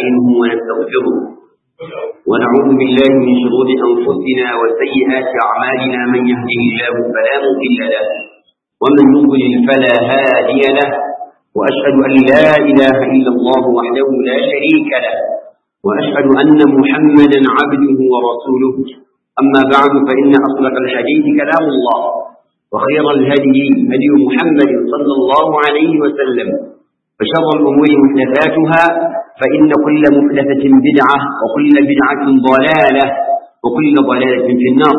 ونستعينه ونستغفره ونعوذ بالله من شرور أنفسنا وسيئات أعمالنا من يهده الله فلا مضل له ومن يضلل فلا هادي له وأشهد أن لا إله إلا الله وحده لا شريك له وأشهد أن محمدا عبده ورسوله أما بعد فإن أصدق الحديث كلام الله وخير الهدي هدي محمد صلى الله عليه وسلم وشر الأمور محدثاتها فإن كل محدثة بدعة وكل بدعة ضلالة وكل ضلالة في النار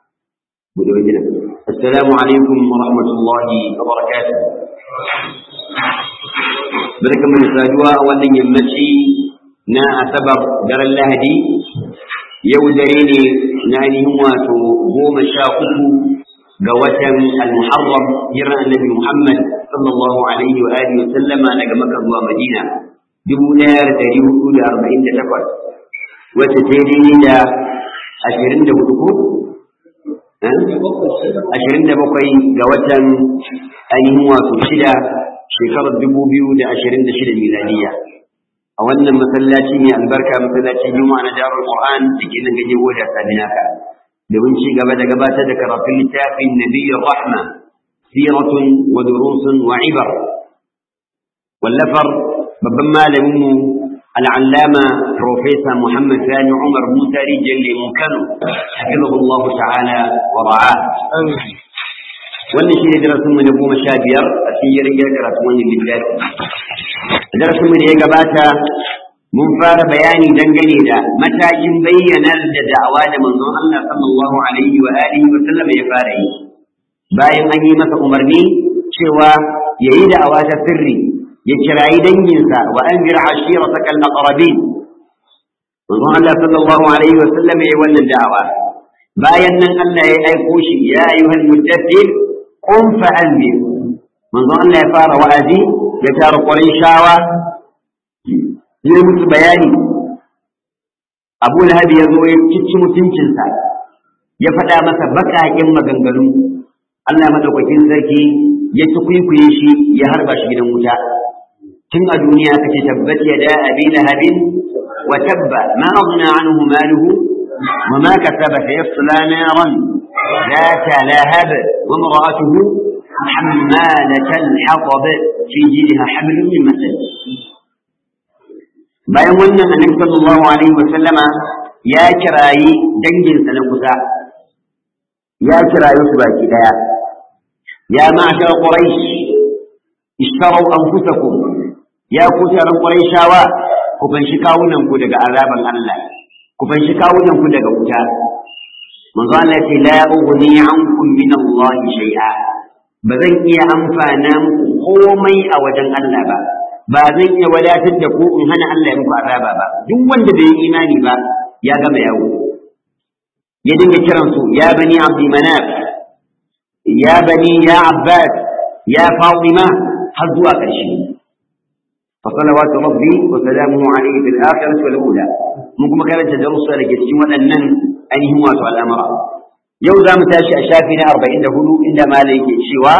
السلام عليكم ورحمة الله وبركاته بركة من السادوة أولا يمشي نا أسبر در اللهدي يودريني ناني هو قوم الشاقه ga watan al-muharram jiran annabi Muhammad sallallahu alaihi wa alihi wa sallama daga Makka zuwa Madina 1448 wacce ta yi daidai da 24 ko 27 ga watan ainihin wato shida shekarar 2026 miladiya a wannan masallaci ne albarka masallacin juma'a na darul qur'an da ke nan gaje goda sabinaka domin ci gaba da gabatar da karatun littafin nabiyyar rahma siratun wa durusun wa ibar wallafar babban malaminmu al'allama profesa muhammad sani umar musa rijiyar lemun kano hafizahullahu ta'ala wa ra'a wannan shi ne darasinmu na goma sha biyar a cikin yarjejiyar karatun wannan littafi darasinmu da ya gabata mun fara bayani dangane da matakin bayyanar da da'awa da manzon Allah sallallahu alaihi wa alihi wa sallam ya fara yi bayan an yi masa umarni cewa yayi da'awa ta sirri ya kirayi danginsa wa anzir ashirataka al-aqrabin manzon Allah sallallahu alaihi wa sallam ya yi wannan da'awa bayan nan Allah ya aiko shi ya ayyuhal muddathir qum fa anzir manzon Allah ya fara wa'azi ya tara Qurayshawa yi musu bayani abu lahabi ya zo ya cici mutuncinsa ya faɗa masa baƙaƙen maganganu Allah maɗaukakin sarki ya ci kwaikwaye shi ya harba shi gidan wuta tun a duniya kace tabbat ya da abi lahabin wa tabba ma aghna anhu maluhu wa ma kasaba sayasla naran ذات لهب وامرأته حمالة الحطب في جيدها حبل من مسد bayan wannan annabi sallallahu alaihi wa sallama ya kirayi danginsa na kusa ya kirayi su baki daya ya ma'ashar quraish ishtaru anfusakum ya ku taron quraishawa ku fanshi kawunan ku daga azaban Allah ku fanshi kawunan ku daga wuta manzo Allah ya ce la ughni ankum min Allah shay'a ba zan iya amfana muku komai a wajen Allah ba ba zan iya wadatar da ku in hana Allah ya muku azaba ba duk wanda bai yi imani ba ya gama yawo ya dinga kiran su ya bani abdi manaf ya bani ya abbas ya fatima har zuwa ƙarshe fa salawatu rabbi wa salamuhu alayhi fil akhirati wal ula mun kuma karanta darussa da ke cikin waɗannan ainihin wato al'amura yau za mu tashi a shafi na 44 inda malai yake cewa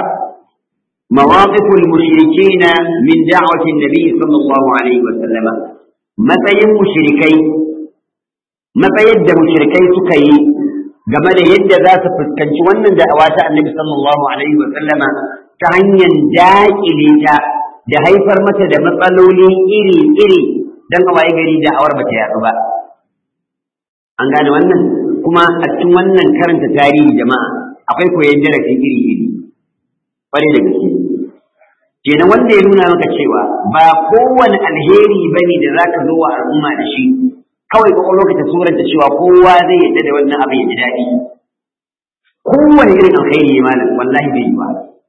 مواقف المشركين من دعوة النبي صلى الله عليه وسلم matsayin mushrikai matsayin da mushrikai suka yi game da yadda za su fuskanci wannan da'awa ta annabi sallallahu alaihi wa sallama ta hanyar daƙile ta da haifar mata da matsaloli iri-iri don a waye gari da'awar ba ta yaɗu ba an gane wannan kuma a cikin wannan karanta tarihi jama'a akwai koyon darasi iri-iri ƙwarai da gaske kenan wanda ya nuna maka cewa ba kowane alheri bane da zaka zo wa al'umma da shi kawai ko lokacin surar da cewa kowa zai yadda da wannan abin ya ji daɗi kowane irin alheri malam wallahi bai yi ba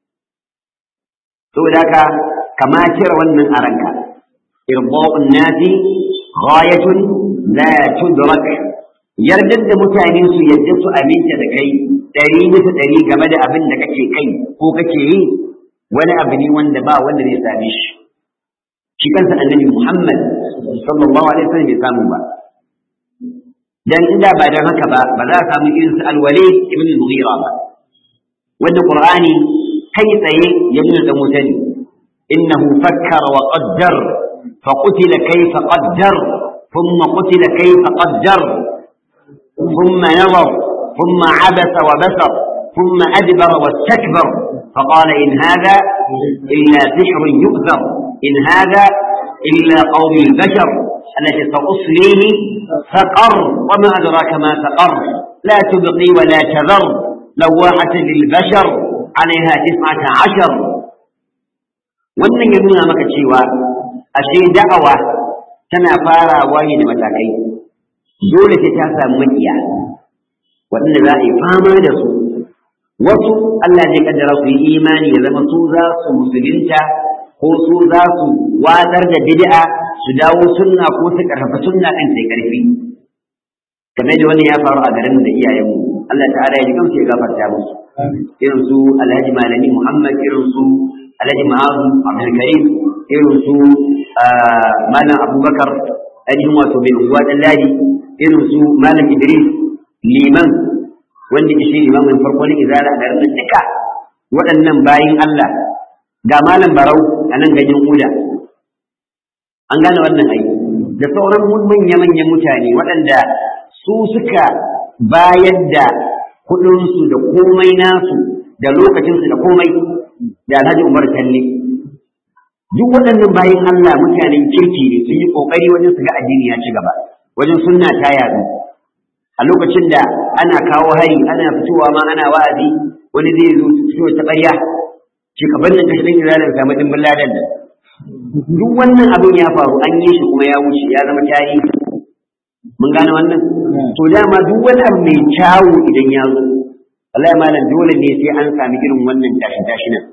saboda haka kama cire wannan a ranka irba'un nasi ghayatun la tudrak yardar da mutane su yadda su aminta da kai ɗari bisa ɗari game da abin da kake kai ko kake yi wani abu ne wanda ba wanda zai same shi shi kansa annabi Muhammad sallallahu alaihi wasallam bai samu ba dan inda ba dan haka ba ba za a samu irin su al-Walid ibn al-Mughira ba wanda Qur'ani kai tsaye ya nuna da mutane innahu fakkara wa qaddar fa qutila kayfa qaddar ثم قتل كيف قدر ثم نظر ثم عبس وبسر ثم أدبر واستكبر فقال إن هذا إلا سحر يؤثر إن هذا إلا قول البشر التي سأصليه سقر وما أدراك ما سقر لا تبقي ولا تذر لواحة للبشر عليها تسعة عشر wannan ya nuna maka cewa ashe da'awa tana farawa ne da matakai dole sai ta samu makiya waɗanda za a yi fama da su wasu Allah zai kaddara su yi imani ya zama su za su musulunta ko su za su watsar da bid'a su dawo sunna ko su karfafa sunna kan sai karfi kamar da wannan ya faru a garin da iyayenmu Allah ta'ala ya ji kansu ya gafarta musu irin su Alhaji Malami Muhammad irin su Alhaji Ma'azu Abdul Karim irin su Malam Abubakar ainihin wato bin unguwa dan ladi irin su Malam Idris liman wanda ke shi limamin farko ne izala a garin duka waɗannan bayin Allah ga Malam Barau a nan ganyen Uda an gane wannan aiki da sauran manya-manyan mutane waɗanda su suka bayar da kuɗinsu da komai nasu da lokacinsu da komai da Alhaji Umar Talle duk waɗannan bayan Allah mutanen kirki ne sun yi ƙoƙari wajen su ga addini ya ci gaba wajen sunna ta yaɗu a lokacin da ana kawo hari ana fitowa ma ana wa'azi wani zai zo fito ta ɓarya ce ka bannin ka shirin izalin samu dimbin ladan nan duk wannan abin ya faru an yi shi kuma ya wuce ya zama tarihi mun gane wannan to dama duk wani abu mai kyawu idan ya zo wallahi malam dole ne sai an sami irin wannan tashi tashi nan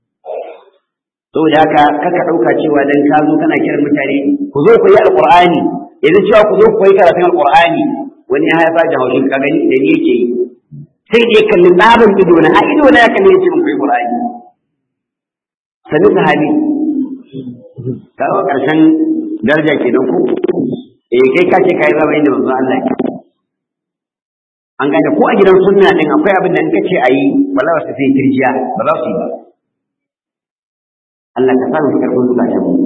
saboda haka kaka dauka cewa dan ka zo kana kiran mutane ku zo ku yi alqur'ani yanzu cewa ku zo ku yi karatun alqur'ani wani ya haifa da haushin ka gani da ni yake yi sai dai kalli tsarin ido na a ido na ya kalli yace mun kai qur'ani sani sahabi kawo karshen daraja kenan ku eh kai ka ce kai zama inda manzo Allah ke an gane ko a gidan sunna din akwai abin da in kace ayi wallahi wasu sai tirjiya ba za su yi ba Allah ka samu karfin zukatan mu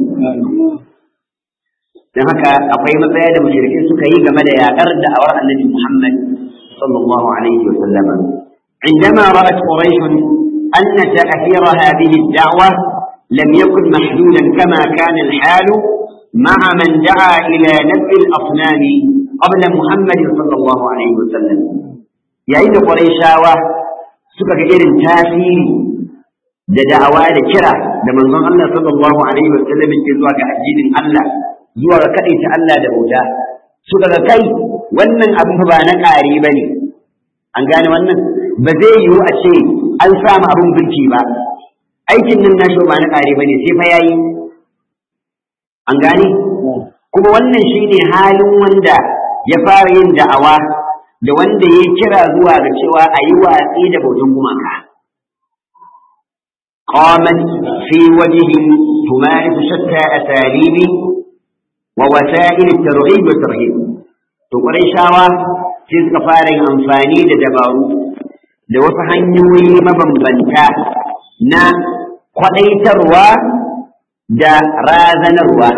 dan haka akwai matsaya da mushrikai suka yi game da yaƙar da'awar Annabi Muhammad sallallahu alaihi wa sallama عندما رأت قريش أن تأثير هذه الدعوة لم يكن محدودا كما كان الحال مع من دعا إلى نفع الأصنام قبل محمد صلى الله عليه وسلم yayin da Qurayshawa suka ga irin tasiri da da'awa da kira da manzon Allah sallallahu alaihi wa sallam ke zuwa ga addinin Allah zuwa ga kadaita Allah da bauta suka ga kai wannan abin ba na ƙari bane an gane wannan ba zai yiwu a ce an samu abin birki ba aikin nan nashi ba na ƙari bane sai fa yayi an gane kuma wannan shine halin wanda ya fara yin da'awa da wanda ya kira zuwa ga cewa a yi watsi da bautan gumaka qamat fi wajhi tumarisu shatta asalibi wa wasa'il at-targhib wa tarhib to shawa sai suka fara yin amfani da dabaru da wasu hanyoyi mabambanta na kwadaitarwa da razanarwa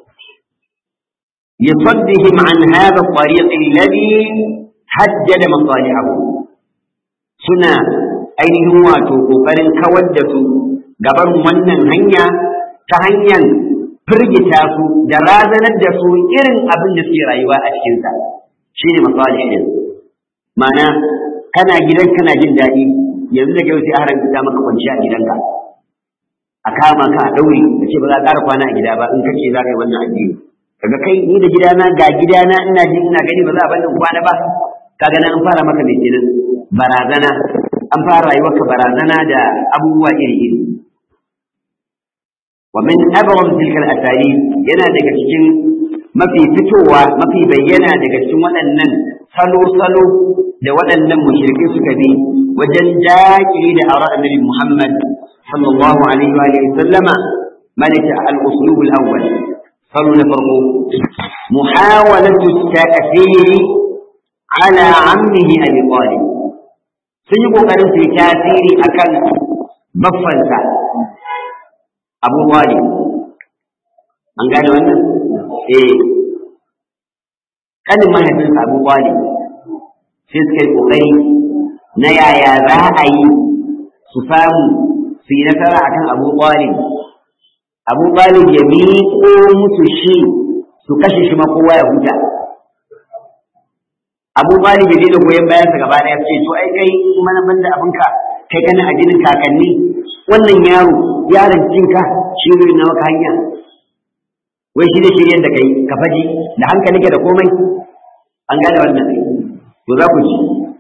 لصدهم عن هذا الطريق الذي حدد مصالحه سنة ainihin wato ƙoƙarin kawar da su gaban wannan hanya ta hanyar firgita su da razanar da su irin abin da suke rayuwa a cikinsa shi ne masalih ɗin ma'ana kana gidan kana jin daɗi yanzu da yau sai a haramta maka kwanciya a gidanka a kama ka a ɗaure da ce ba za a ƙara kwana a gida ba in kace za ka yi wannan addini kaga kai ni da gidana ga gidana ina ji ina gani ba za a bani kwana ba kaga nan an fara maka mai kenan barazana an fara rayuwarka barazana da abubuwa iri iri wa min abram tilkal asali yana daga cikin mafi fitowa mafi bayyana daga cikin waɗannan salo salo da waɗannan mushrike suka bi wajen daƙile da ara annabi Muhammad sallallahu alaihi wa sallama malaka al-uslub al-awwal قالوا نفرقوا محاولة التأثير على عمه أبي طالب سيقول قرن في تأثير أكل بفنسا أبو طالب أن قالوا أنه إيه kanin mahaifinsa Abu Talib sai suka yi kokari na yaya za a yi su samu su yi nasara akan Abu Talib Abu Talib ya miƙo musu shi su kashe shi ma kowa ya huta Abu Talib ya je da goyon bayansa gaba ɗaya ce to ai kai kuma na banda abinka kai kana a jinin kakanni wannan yaro yaron cinka shi ne na maka hanya wai shi da shiryen da kai ka faji da hankali da komai an gane wannan to za ku ji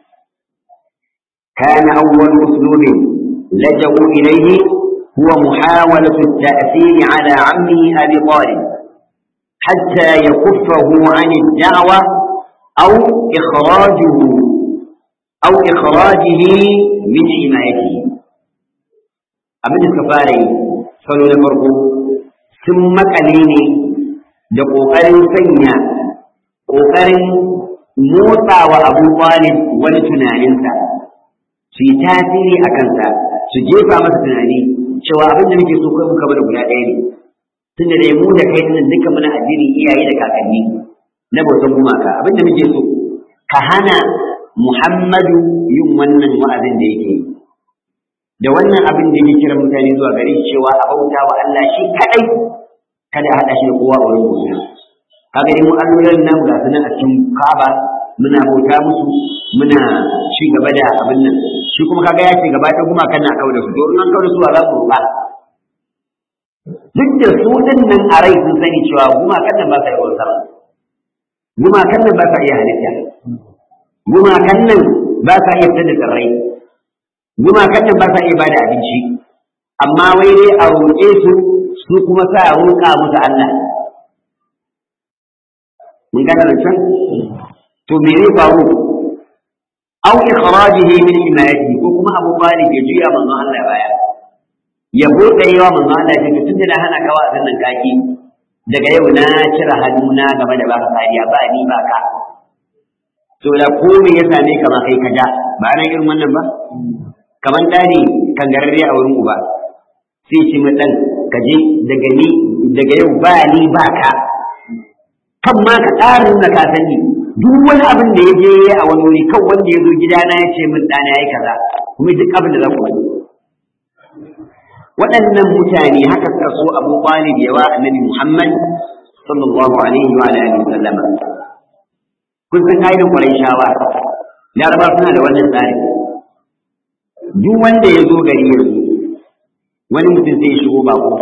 kana awwal uslubin laja'u ilayhi huwa muhawalatu at-ta'thir ala 'ammihi Abi Talib hatta yakuffahu 'an ad-da'wa aw ikhrajuhu aw ikhrajihi min himayatihi abin da suka fara yi salo na farko sun makale ne da ƙoƙarin sanya ƙoƙarin motsawa abu talib wani tunaninsa su yi tasiri a kansa su jefa masa tunani cewa abin da muke so kai muka bada guda ɗaya ne tunda da mu da kai nan duka muna addinin iyaye da kakanni na bautan gumaka abin da muke so ka hana muhammadu yin wannan wa'azin da yake yi da wannan abin da yake kira mutane zuwa gare shi cewa a bauta wa Allah shi kadai kada a hada shi da kowa a wurin bauta kaga dai mu allolin nan ga sunan a cikin Kaaba muna bauta musu muna ci gaba da abin nan shi kuma kaga ya ce gaba da kuma kana kawo da su to in an kawo da su za su ba duk da su din nan a rai sun sani cewa gumakan nan ba sa yi bautar gumakan nan ba sa iya halitta gumakan nan ba sa iya fitar da tsirrai gumakan nan ba sa iya bada abinci amma wai dai a roƙe su su kuma sa a roƙa musu Allah mun gane rancen to me zai faru aw ikhrajihi min himayati ko kuma Abu Talib ya juya manzon Allah baya ya bude yawa manzon Allah ya ce tunda na hana ka wa'azin nan kaki daga yau na cire hannuna game da baka kariya ba ni ba ka to da ko me ya same ka ma kai ka ja ba na irin wannan ba kamar ɗani kangararre a wurin uba sai ce ma ɗan ka je daga ni daga yau ba ni ba ka kan ma ka ƙara nuna ka sani duk wani abin da ya je a wani wuri kan wanda ya zo gidana ya ce min ɗana ya yi kaza kuma duk abin da za ku wani waɗannan mutane haka suka so abu talib yawa annabi muhammad sallallahu alaihi wa alihi wa sallama kun san kaidan ƙwarai shawa laraba suna da wannan tsari duk wanda ya zo gari yanzu wani mutum zai shigo ba ko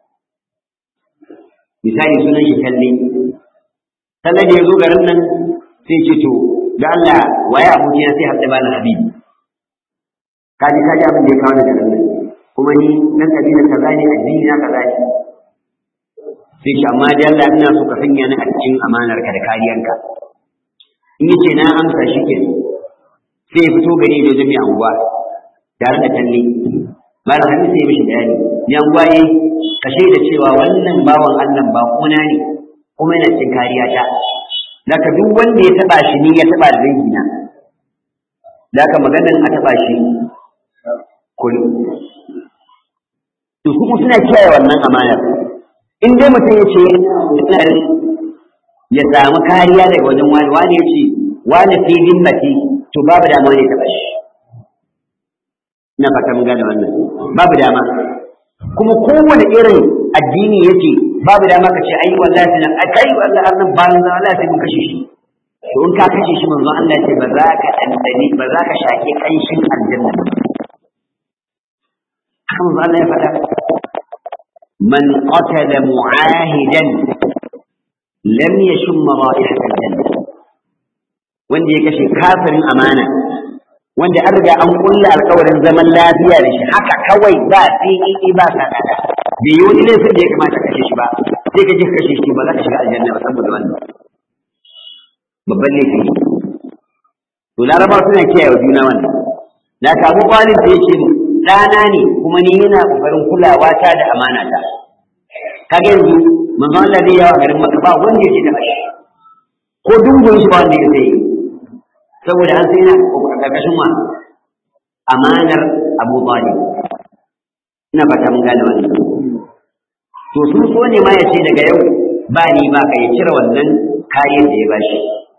misali sunan shi kalle kalle da ya zo garin nan sai ce to da Allah waye abokina sai haɗa bani habibi kaji kaji abin da ya kawo da garin nan kuma ni nan kabila kaza ne addini na kaza ne sai shi amma da Allah ina so ka sanya ni a cikin amanar ka da kariyanka in yace na amsa shi ke sai ya fito gari da jami'a anguwa tare da talle malam hadisi sai mishi bayani yan gwaye ka shaida cewa wannan bawan Allah ba kuna ne kuma yana cikin kariya ta daga duk wanda ya taba shi ni ya taba da dangina daga maganar a taba shi kullu to su suna kiyaye wannan amanar in dai mutum ya ce ya samu kariya daga wajen wani wani ya ce wani fi zimmati to babu dama ne taɓa shi ina fata mun gane wannan babu dama kuma kowane irin addini yake babu dama ka ce ai wallahi sai a kai wallahi annan ba nan wallahi sai mun kashe shi to in ka kashe shi manzon Allah ya ce ba za ka dandani ba za ka shake kanshin aljanna haka manzon Allah ya faɗa man qatala mu'ahidan lam yashum ra'ihat aljanna wanda ya kashe kafirin amana wanda an riga an kulla alkawarin zaman lafiya da shi haka kawai ba fi'i ba sa kada bai yi wani laifin da ya kamata kashe shi ba sai ka je ka kashe shi ba za ka shiga aljanna ba saboda wannan babban laifi to laraba suna kiyaye juna wannan da ka abu kwalin da yake ɗana ne kuma ni yana kokarin kulawa ta da amana ta kaga yanzu manzon Allah zai yawa garin maka ba wanda yake taɓa shi ko dungun shi ba wanda ya sai saboda an sai na karkashin wa amanar Abu Talib ina fata mun gane wannan to sun so ne ma ya ce daga yau ba ni ba ka ya cire wannan kayan da ya bashi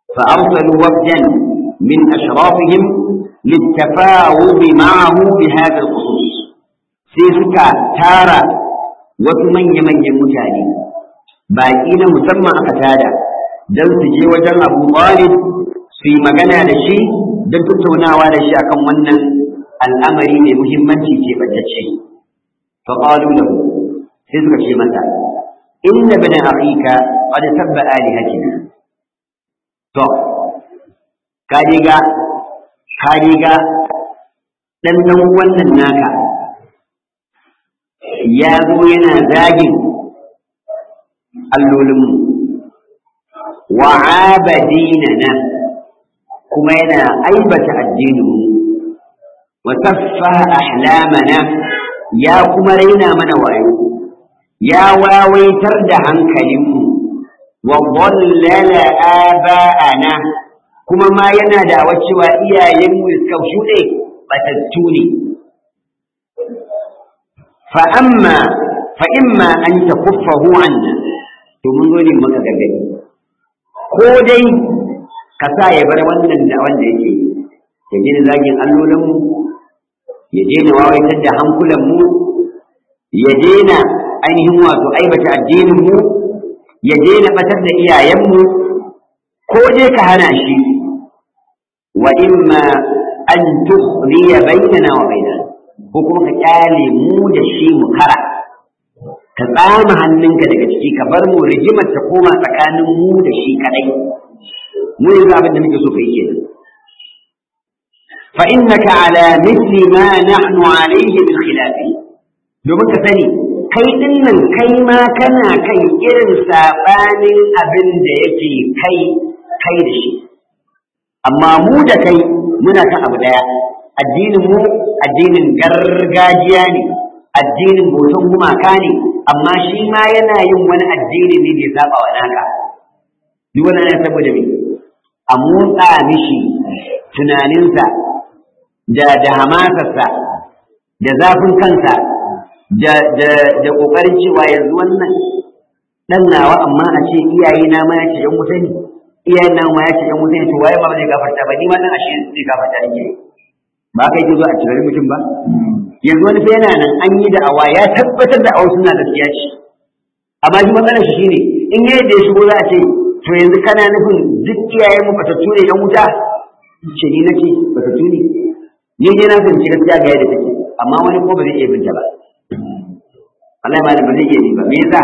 فأرسلوا وفدا من أشرافهم للتفاوض معه بهذا الخصوص سيسكا تارا وثمن يمن يمتاني باقين مسمى أكتادا دل سجي وجل أبو طالب في مغنى لشي دل تتونا ولشي أكم ونن الأمر مهمة تبتشي فقالوا له سيسكا شي متى إن ابن أخيك قد سب آلهتنا to ka riga ka riga dan dan wannan naka ya zo yana zagin allolinmu wa abadinana kuma yana aibata addininmu wa saffaha ahlamana ya kuma raina mana wayo ya wawaitar da hankalinmu wa dhallala aba'ana kuma ma yana da cewa iyayenmu suka shuɗe batattu ne fa amma fa imma an takuffahu anna to mun zo ne maka gargadi ko dai ka sa ya bar wannan da wanda yake ya daina zagin allolinmu ya daina wawaitar da hankulanmu ya daina ainihin wato aibata addininmu ya daina batar da iyayenmu ko dai ka hana shi wa imma an tukhliya bainana wa bainana ko kuma ka kyale mu da shi mu kara ka tsama hannunka daga ciki ka bar mu rigimar ta koma tsakanin mu da shi kadai mu yanzu abin da muke so kai kenan fa innaka ala mithli ma nahnu alayhi min khilafi domin ka sani kai din nan kai ma kana kan irin sabanin abin da yake kai kai da shi amma mu da kai muna kan abu daya addinin mu addinin gargajiya ne addinin boton gumaka ne amma shi ma yana yin wani addini ne da ya saba wa naka duk wani ne saboda me a motsa mishi tunaninsa da da hamasarsa da zafin kansa da da da kokarin cewa yanzu wannan dan nawa amma a ce iyaye na ma ya ce yan wuta ne iyayen na ma ya ce yan wuta ne to waye ba zai gafarta ba ni ma dan ashe zai gafarta ne ba kai ke zo a cikin mutum ba yanzu wani fa yana nan an yi da awa ya tabbatar da awa suna gaskiya ce amma shi matsalar shi shine in yayin da ya shigo za a ce to yanzu kana nufin duk iyayen mu batattu ne yan wuta ce ni nake batattu ne ni dai na fahimci gaskiya ga yadda take amma wani ko ba zai iya binta ba Allah ma ba zai iya yi ba me yasa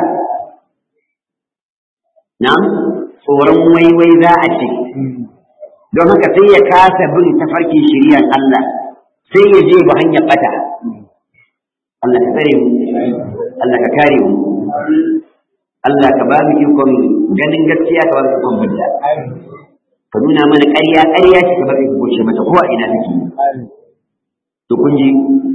na'am tsoron waiwai za a ce don haka sai ya kasa bin tafarkin shiriyar Allah sai ya je ba hanyar bata Allah ka tsare mu Allah ka kare mu Allah ka ba mu ikon ganin gaskiya ka ba mu ikon bidda ka nuna mana ƙarya ƙarya ce ka ba mu goce mata ko a ina take to kun ji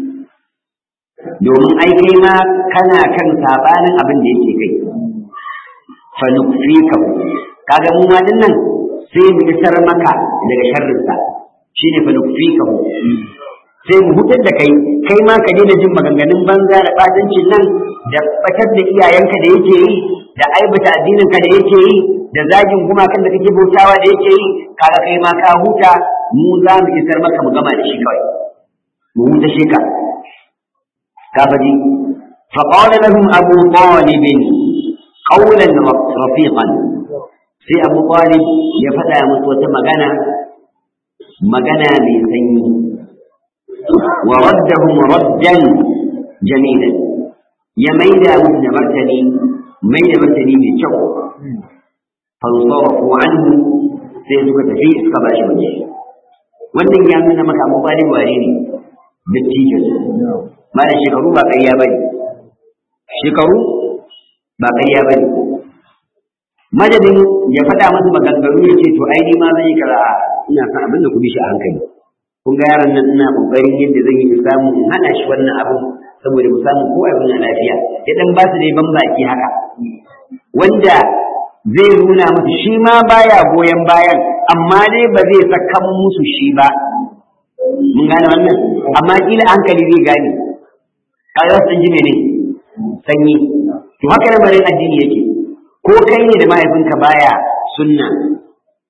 domin ai kai ma kana kan sabanin abin da yake kai fa nukfika kaga mu ma dinnan sai mu isar maka daga sharrinsa shine fa nukfika sai mu hutar da kai kai ma ka daina jin maganganun banza da batancin nan da batar da iyayenka da yake yi da aibata addininka da yake yi da zagin gumakan da kake bautawa da yake yi kaga kai ma ka huta mu za mu isar maka mu gama da shi kawai mu huta shi ka ka faji فقال لهم أبو طالب قولا رفيقا sai abu talib ya faɗa musu wata magana magana mai sanyi wa raddahum raddan jamilan ya maida musu da martani mai da martani mai kyau fansarafu anhu sai suka tafi suka ba shi waje wannan ya nuna maka abu talib ware ne dattijo ma da shekaru ba ƙarya bane shekaru ba ƙarya bane madadin ya faɗa masa maganganu ya ce to ai ni ma zan yi kaza ina son abin da ku bi shi a hankali kun ga yaron nan ina kokarin yadda zan yi in samu in hana shi wannan abin saboda mu samu kowa ya zauna lafiya ya dan ba su dai ban baki haka wanda zai nuna musu shi ma baya goyon bayan amma dai ba zai sakan musu shi ba mun gane wannan amma kila hankali zai gane kaga sun ji mene sanyi to haka lamarin addini yake ko kai ne da mahaifinka baya sunna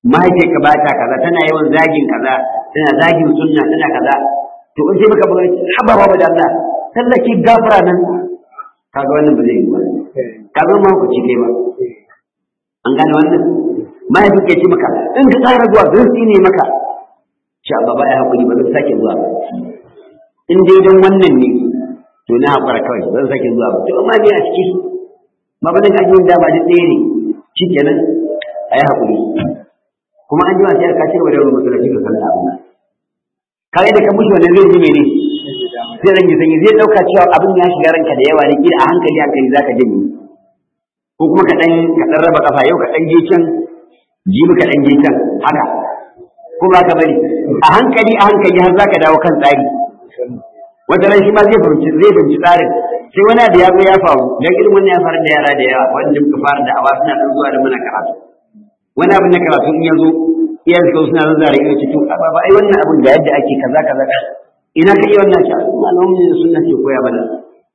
mahaifiyarka ba ta kaza tana yawan zagin kaza tana zagin sunna tana kaza to in sai maka buga haba ba da Allah sallaki gafara nan kaga wannan ba zai yi ba kaga ma ku ci kai ba an gane wannan mahaifin ke ce maka in ka tsara zuwa zan ne maka sha baba ya hakuri ba zan sake zuwa ba in dai dan wannan ne to na hakura kawai zan sake zuwa ba to amma ni a ciki ba ba dan ajin da ba da ɗaya ne shikenan ayi hakuri kuma an ji wa sai ka ce wa da masallaci ka sallah abin kare da ka mushi wannan zai ji mene zai rage sanyi zai dauka cewa abin ya shiga ranka da yawa ne kila a hankali hankali zaka janye ko kuma ka dan ka dan raba kafa yau ka dan je can jibi ka dan je can haka ko ba ka bari a hankali a hankali har zaka dawo kan tsari wata ran shi ma zai fahimci zai fahimci tsarin sai wani da ya zo ya faru dan irin wannan ya faru da yara da yawa wanda muka fara da awa suna dan zuwa da muna karatu wani abin na karatu in ya zo iyan su suna zazzara ido cikin ba ba ai wannan abin da yadda ake kaza kaza kaza ina ka iya wannan shi malamin ne sunna ke koya mana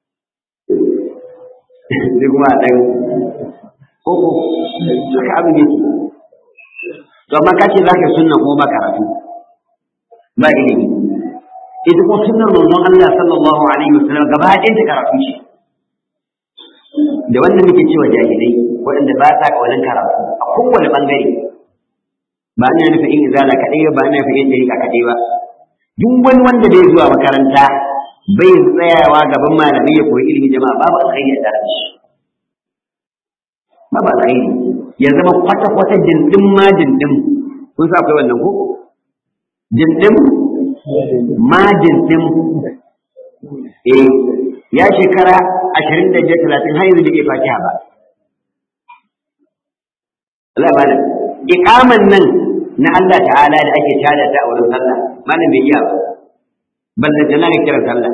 sai kuma a dan koko haka abin yake to amma ka ce zaka sunna kuma ba karatu ba ilimi ita kuma sunnar manzon Allah sallallahu alaihi wasallam gaba ɗayan ta karatu ce da wannan muke cewa jahilai waɗanda ba sa kawalan karatu a kowane bangare ba ina nufin in izala kaɗai ba ina nufin in ɗariƙa kaɗai ba duk wani wanda bai zuwa makaranta bai tsayawa gaban malamai ya koyi ilimin jama'a babu alkhairi a tare da shi babu alkhairi ya zama kwata-kwata dindin ma dindin kun sa akwai wannan ko dindin ma dindin eh ya shekara ashirin da biyar talatin har yanzu bai iya fatiha ba Allah malam iqaman nan na Allah ta'ala da ake tada ta a wurin sallah malam bai iya ba balle jana ga kiran sallah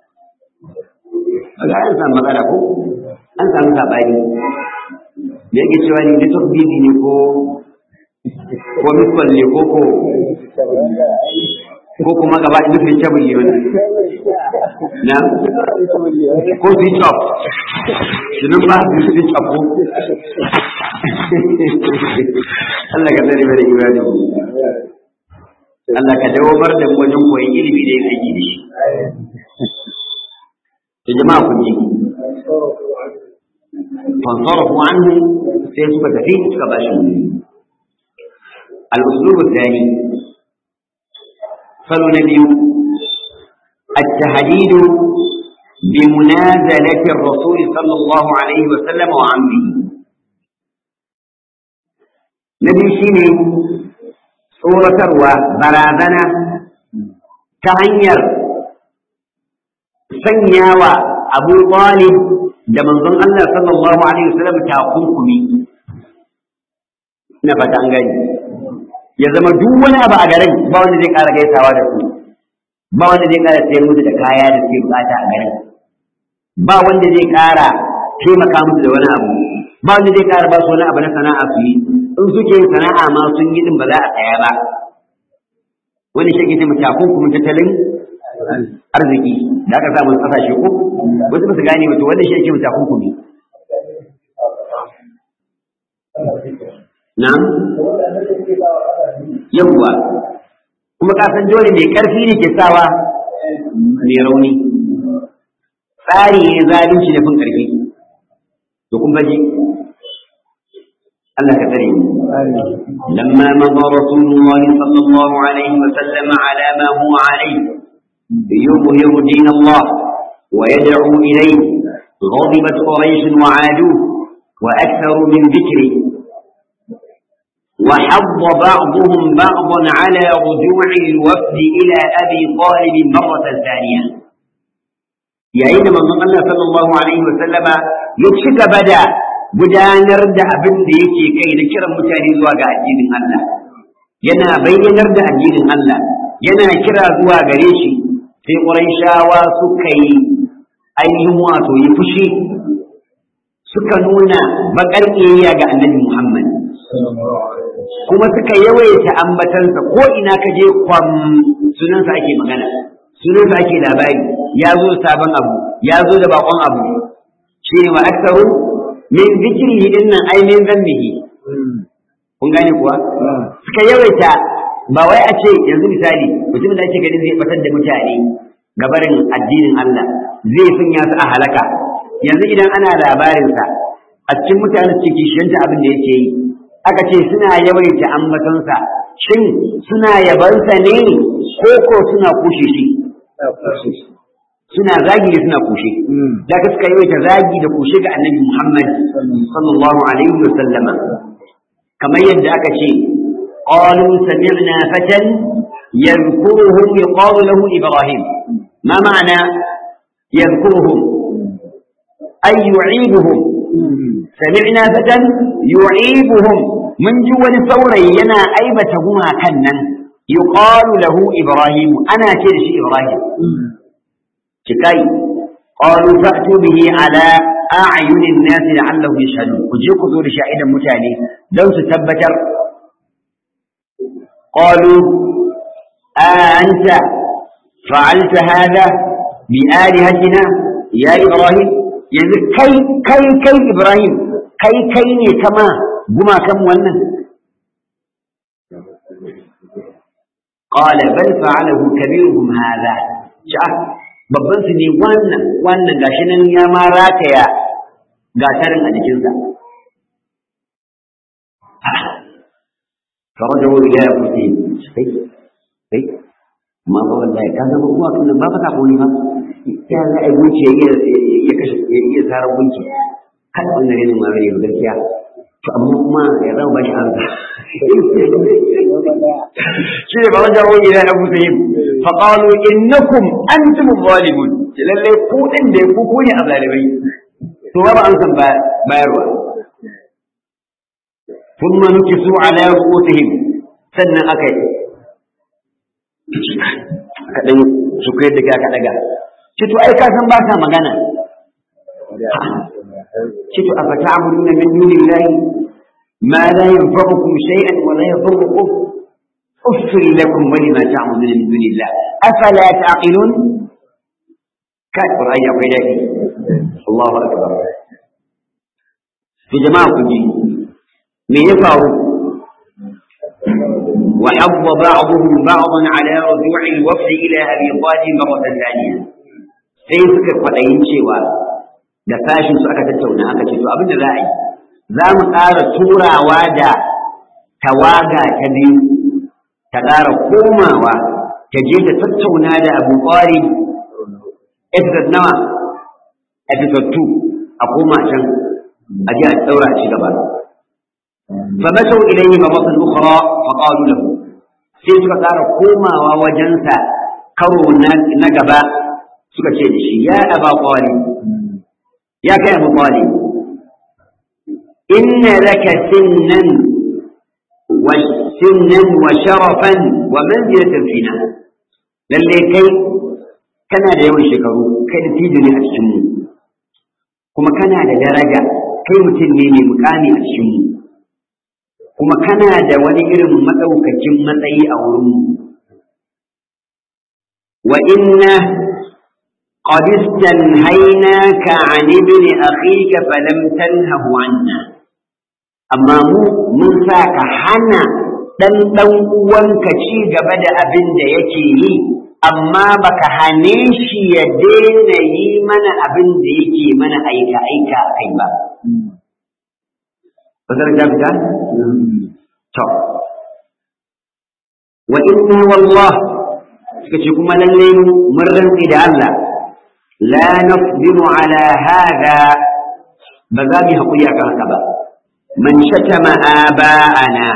kaga an samu matsala ko an samu sabani da yake cewa ni da takbiri ne ko ko misal ne ko ko ko kuma gaba da nufin cabin ne wannan na ko switch off sunan ba su switch off ko Allah ka tsare mana imani Allah ka dawamar da mu wajen koyon ilimi da yin aiki da shi to jama'a kun ji فانصرفوا عنه سيسوك تفيد كباش الأسلوب الثاني صلوا نبي التهديد بمنازلة الرسول صلى الله عليه وسلم وعمه نبي شيني صورة وبرازنة تغير سنيا أبو طالب da manzon Allah sallallahu alaihi wasallam takunkumi ina fata an gani ya zama duk wani abu a garin ba wanda zai ƙara gaisawa da su ba wanda zai ƙara sayar musu da kaya da suke bukata a garin ba wanda zai ƙara taimaka musu da wani abu ba wanda zai ƙara ba su wani abu na sana'a su yi in suke yin sana'a ma sun yi din ba za a tsaya ba wani shi ke ce takunkumin tattalin arziki da aka samu kasashe ko wasu ba su gane ba to wanda shi yake mutakun kumi na yawwa kuma ka san dole mai karfi ne ke sawa mai rauni tsari ne zalunci da fin karfi to kun baji Allah ka tsare mu lamma madha rasulullah sallallahu alaihi wa sallam ala ma huwa alaihi يظهر دين الله ويدعو إليه غضبت قريش وعادوه وأكثروا من ذكره وحض بعضهم بعضا على رجوع الوفد إلى أبي طالب مرة ثانية yayin da manzon Allah sallallahu alaihi wa sallama ya ci gaba da gudanar da abin da yake kai da kiran mutane zuwa ga addinin Allah yana bayyanar da addinin Allah yana kira zuwa gare shi sai ƙurayshawa suka yi ainihin wato yi fushi suka nuna baƙar ƙiyayya ga annabi Muhammad kuma suka yawaita ambatansa ko ina ka je kwam sunansa ake magana sunansa ake labari ya zo sabon abu ya zo da bakon abu shi ne wa aksaru min zikrihi din nan ai min zambihi ku kun gane kuwa suka yawaita ba wai a ce yanzu misali mutumin da ake ganin zai batar da mutane gabarin addinin Allah zai sanya su a halaka yanzu idan ana labarinsa a cikin mutane su kishiyanta abin da yake yi aka ce suna yawaita ambatonsa shin suna yabansa ne ko ko suna kushe shi suna zagi da suna kushe da ka suka yawaita zagi da kushe ga annabi Muhammad sallallahu alaihi wa sallama kamar yadda aka ce qalu sami'na fatan yadhkuruhum yuqalu lahu ibrahim ma ma'ana yadhkuruhum ay yu'ibuhum sami'na fatan yu'ibuhum mun ji wani saurayi yana aibata gumakan nan yuqalu lahu ibrahim ana ce da shi ibrahim cikai qalu fa'tu bihi ala a'yunin nasi la'allahu yashhadun ku je ku zo da shi a idan mutane don su tabbatar qalu anta fa'alta hadha bi alihatina ya ibrahim yanzu kai kai kai ibrahim kai kai ne kama gumakan wannan قال بل فعله كبيرهم هذا شاء babban su ne wannan wannan gashi nan ya ma rataya gatarin a jikinsa farajawo ila ya kuke kai kai ma ba wallahi ka zama kuwa kun ba fa sako ne ba ya za a gunci ya ya kashe ya iya sarar gunci kan wannan ne ma ne gaskiya to amma kuma ya zama ba shi arza shi ne ba wanda wani ila abu sahib fa qalu innakum antum zalimun lalle ku din da ku ku ne azalibai to ba an san bayarwa thumma nukisu ala ru'usihim sannan akai aka dan su kai da ka daga ce to ai ka san ba ta magana ce to afata'buduna min dunillahi ما لا ينفعكم شيئا ولا يضركم أفر لكم ولما تعبدون من دون الله أفلا تعقلون كان قرآن يقول الله أكبر في جماعة كجي من يفعل وحض بعضهم بعضا على رجوع الوفد إلى أبي طالب مرة ثانية sai suka kwaɗayin cewa da fashin su aka tattauna aka ce to abin da za a yi za mu ƙara turawa da tawaga ta biyu ta ƙara komawa ta je ta tattauna da abu ƙwari episode nawa episode 2 a koma can a je a ɗaura ci gaba فمشوا إليه مرة أخرى فقالوا له sai suka ƙara komawa wajensa karo na gaba suka ce da shi ya aba ƙwari ya kai abu ƙwari إن لك سنا وسنا وشرفا ومنزلة فينا للي كي كان da yawan shekaru kai da tijo ne a cikinmu kuma kana da daraja kai mutum ne mai mukami a cikinmu kuma kana da wani irin maɗaukakin matsayi a wurinmu wa inna قد استنهيناك عن ابن أخيك فلم تنهه عنا amma mu mun sa ka hana ɗan ɗan uwanka ci gaba da abin da yake yi amma baka hane shi ya daina yi mana abin da yake mana aika aika kai ba Bazar ta fita? To. Wa inna wallah suka ce kuma lalle mun rantsi da Allah la nasbiru ala hada ba za mu haƙuri akan haka ba. من شتم آباءنا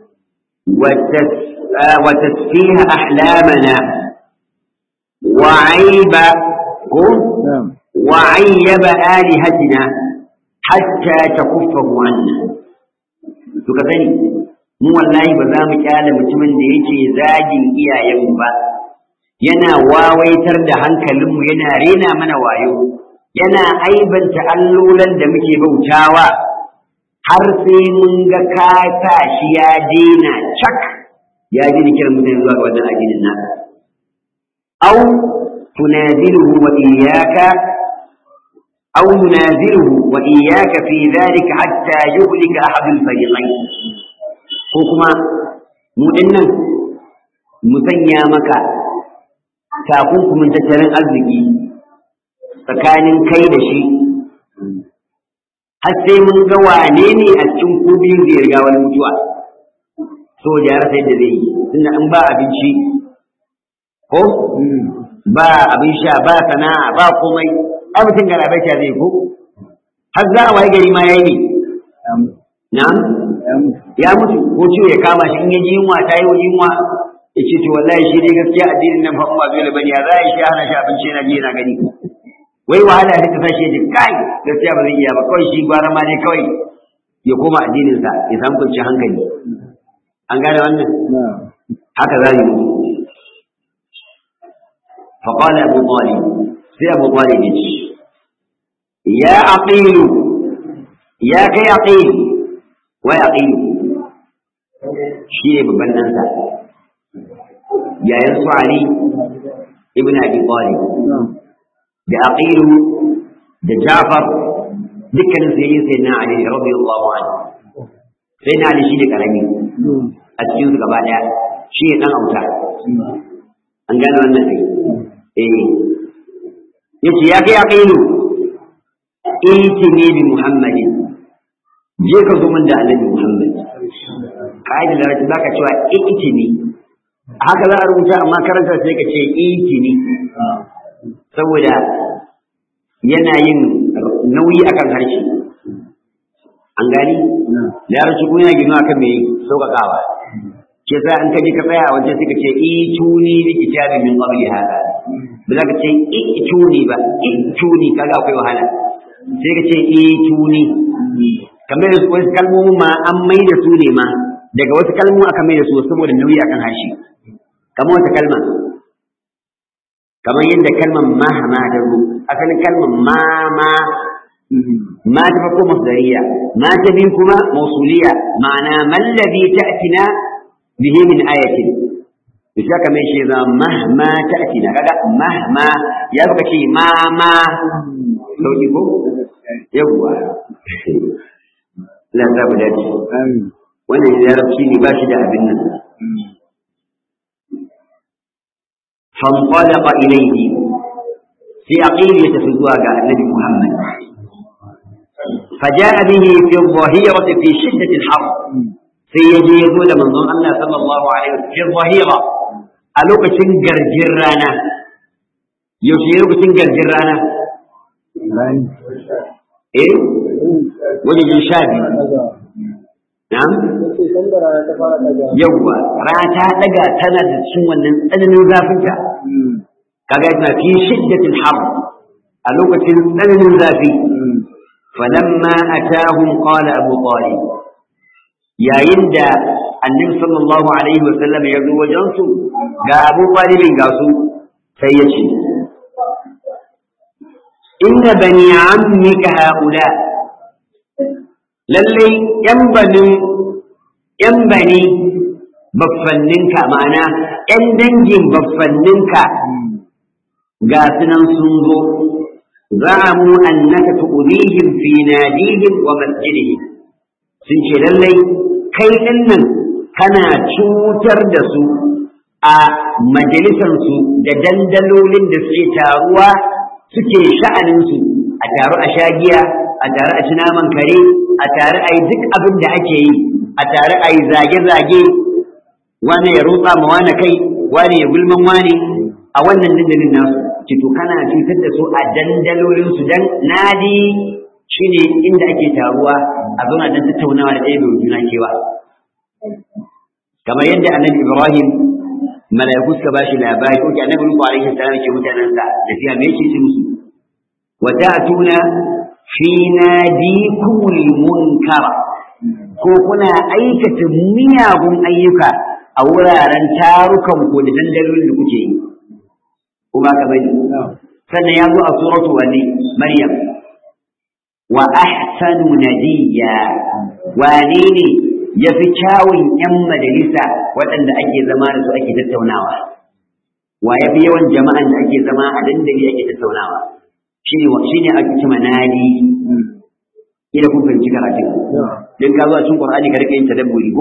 وتسفيه أحلامنا وعيب وعيب آلهتنا حتى تكفه عنا تكفني mu wallahi ba za mu kyale mutumin da yake zagin iyayenmu ba yana wawaitar da hankalinmu yana rena mana wayo yana aibanta allolan da muke bautawa har sai mun ga ka sa shi ya daina cak ya ji kiran mutane zuwa ga wannan addinin naka aw tunaziluhu wa iyyaka aw nunaziluhu wa iyyaka fi dhalika hatta yuhlika ahad al-fariqayn ko kuma mu dinnan mu sanya maka takunkumin tattalin arziki tsakanin kai da shi har sai mun ga wane ne a cikin ku biyu zai riga wani mutuwa so ya rasa yadda zai yi tunda in ba abinci ko ba abin sha ba sana'a ba komai ai mutum ga rabai zai ko har za a waye gari ma yayi ne na'am ya mutu ko ciwo ya kama shi in ya ji yunwa ta yi yunwa ya ce to wallahi shi dai gaskiya addinin nan fa ba dole bane ya za a shi hana shi abinci yana ji yana gani wai wahala ta tashi ya ji kai gaskiya ba zai iya ba kawai shi gwara ma dai kawai ya koma addinin sa ya samu kwanciyar hankali an gane wannan haka za yi فقال أبو طالب سي أبو طالب يا عقيل يا كي عقيل ويعقيل شيء ببنانسا يا ينصو علي ابن أبي طالب da aqilu da Jafar dukkanin su yayin sai na Ali radiyallahu anhu sai na Ali shi ne karami a cikin su gaba daya shi ne dan auta an gane wannan kai eh yace ya kai aqilu itini bi muhammadin je ka zo min da annabi muhammad kaidar da rajin zaka cewa itini haka za a rubuta amma karanta sai ka ce itini saboda yana yin nauyi akan harshe an gani larabci kuma yana gino akan mai sauƙaƙawa ke sa an kaji ka tsaya a wajen sai ka ce ituni bi kitabin min qabli hada ba za ka ce ituni ba ituni kaga akwai wahala sai ka ce ituni kamar da wasu kalmomin ma an mai da su ne ma daga wasu kalmomi aka mai da su saboda nauyi akan harshe kamar wata kalma kamar yadda kalmar mahama ta zo asalin kalmar mama ma ta farko masdariya ma ta biyu kuma mausuliya ma'ana mallabi ta'tina bihi min ayatin bisa kamar shi za mahma ta'tina kaga mahma ya baka ce mama sauki ko yawwa la za mu dace wannan larabci ne ba shi da abin nan فانطلق إليه في عقيل يتفزوا على النبي محمد فجاء به في الظهيرة في شدة الحر في يجي يقول من ظن الله صلى الله عليه وسلم في الظهيرة ألوك تنقر جرانا يوشي ألوك تنقر جرانا إيه وجه شابي نعم yawwa rana ta daga tana da cikin wannan tsananin zafinta kaga yana fi shiddatil har a lokacin tsananin zafi falamma atahum qala abu talib yayin da annabi sallallahu alaihi wasallam ya zo wajen su ga abu talibin ga su sai ya ce inna bani ammika haula lallai yan banin ‘yan bani baffanninka ma'ana ‘yan dangin baffanninka ga sunan sun zo za'amu annaka tu'udihim fi nadihim wa masjidihim sun ce lallai kai ɗin nan kana cutar da su a majalisansu da dandalolin da suke taruwa suke sha'aninsu a taru a shagiya a taru a ci naman kare a taru a yi duk abin da ake yi a tare a yi zage-zage wane ya rutsa ma wane kai wane ya gulman wane a wannan dandalin nasu ki to kana cutar da su a dandalolin su dan nadi shine inda ake taruwa a zauna dan tattaunawa da ɗaya bai juna kewa kamar yadda annabi ibrahim mala'iku suka bashi labari ko annabi nuhu alaihi salam ke mutanen sa da fiya me yake ce musu wa ta'tuna fi nadikumul munkara ko kuna aikata miyagun ayyuka a wuraren tarukan ku da dandalolin da kuke yi kuma ka bani sannan ya zo a suratu wani maryam wa ahsanu nadiya wane ne ya fi kyawun yan majalisa waɗanda ake zama da su ake tattaunawa wa ya fi yawan jama'an da ake zama a dandali ake tattaunawa shine shine ake cewa nadi ila kun fahimci karatun dan ka zo a cikin Qur'ani ka rika yin tadabburi ko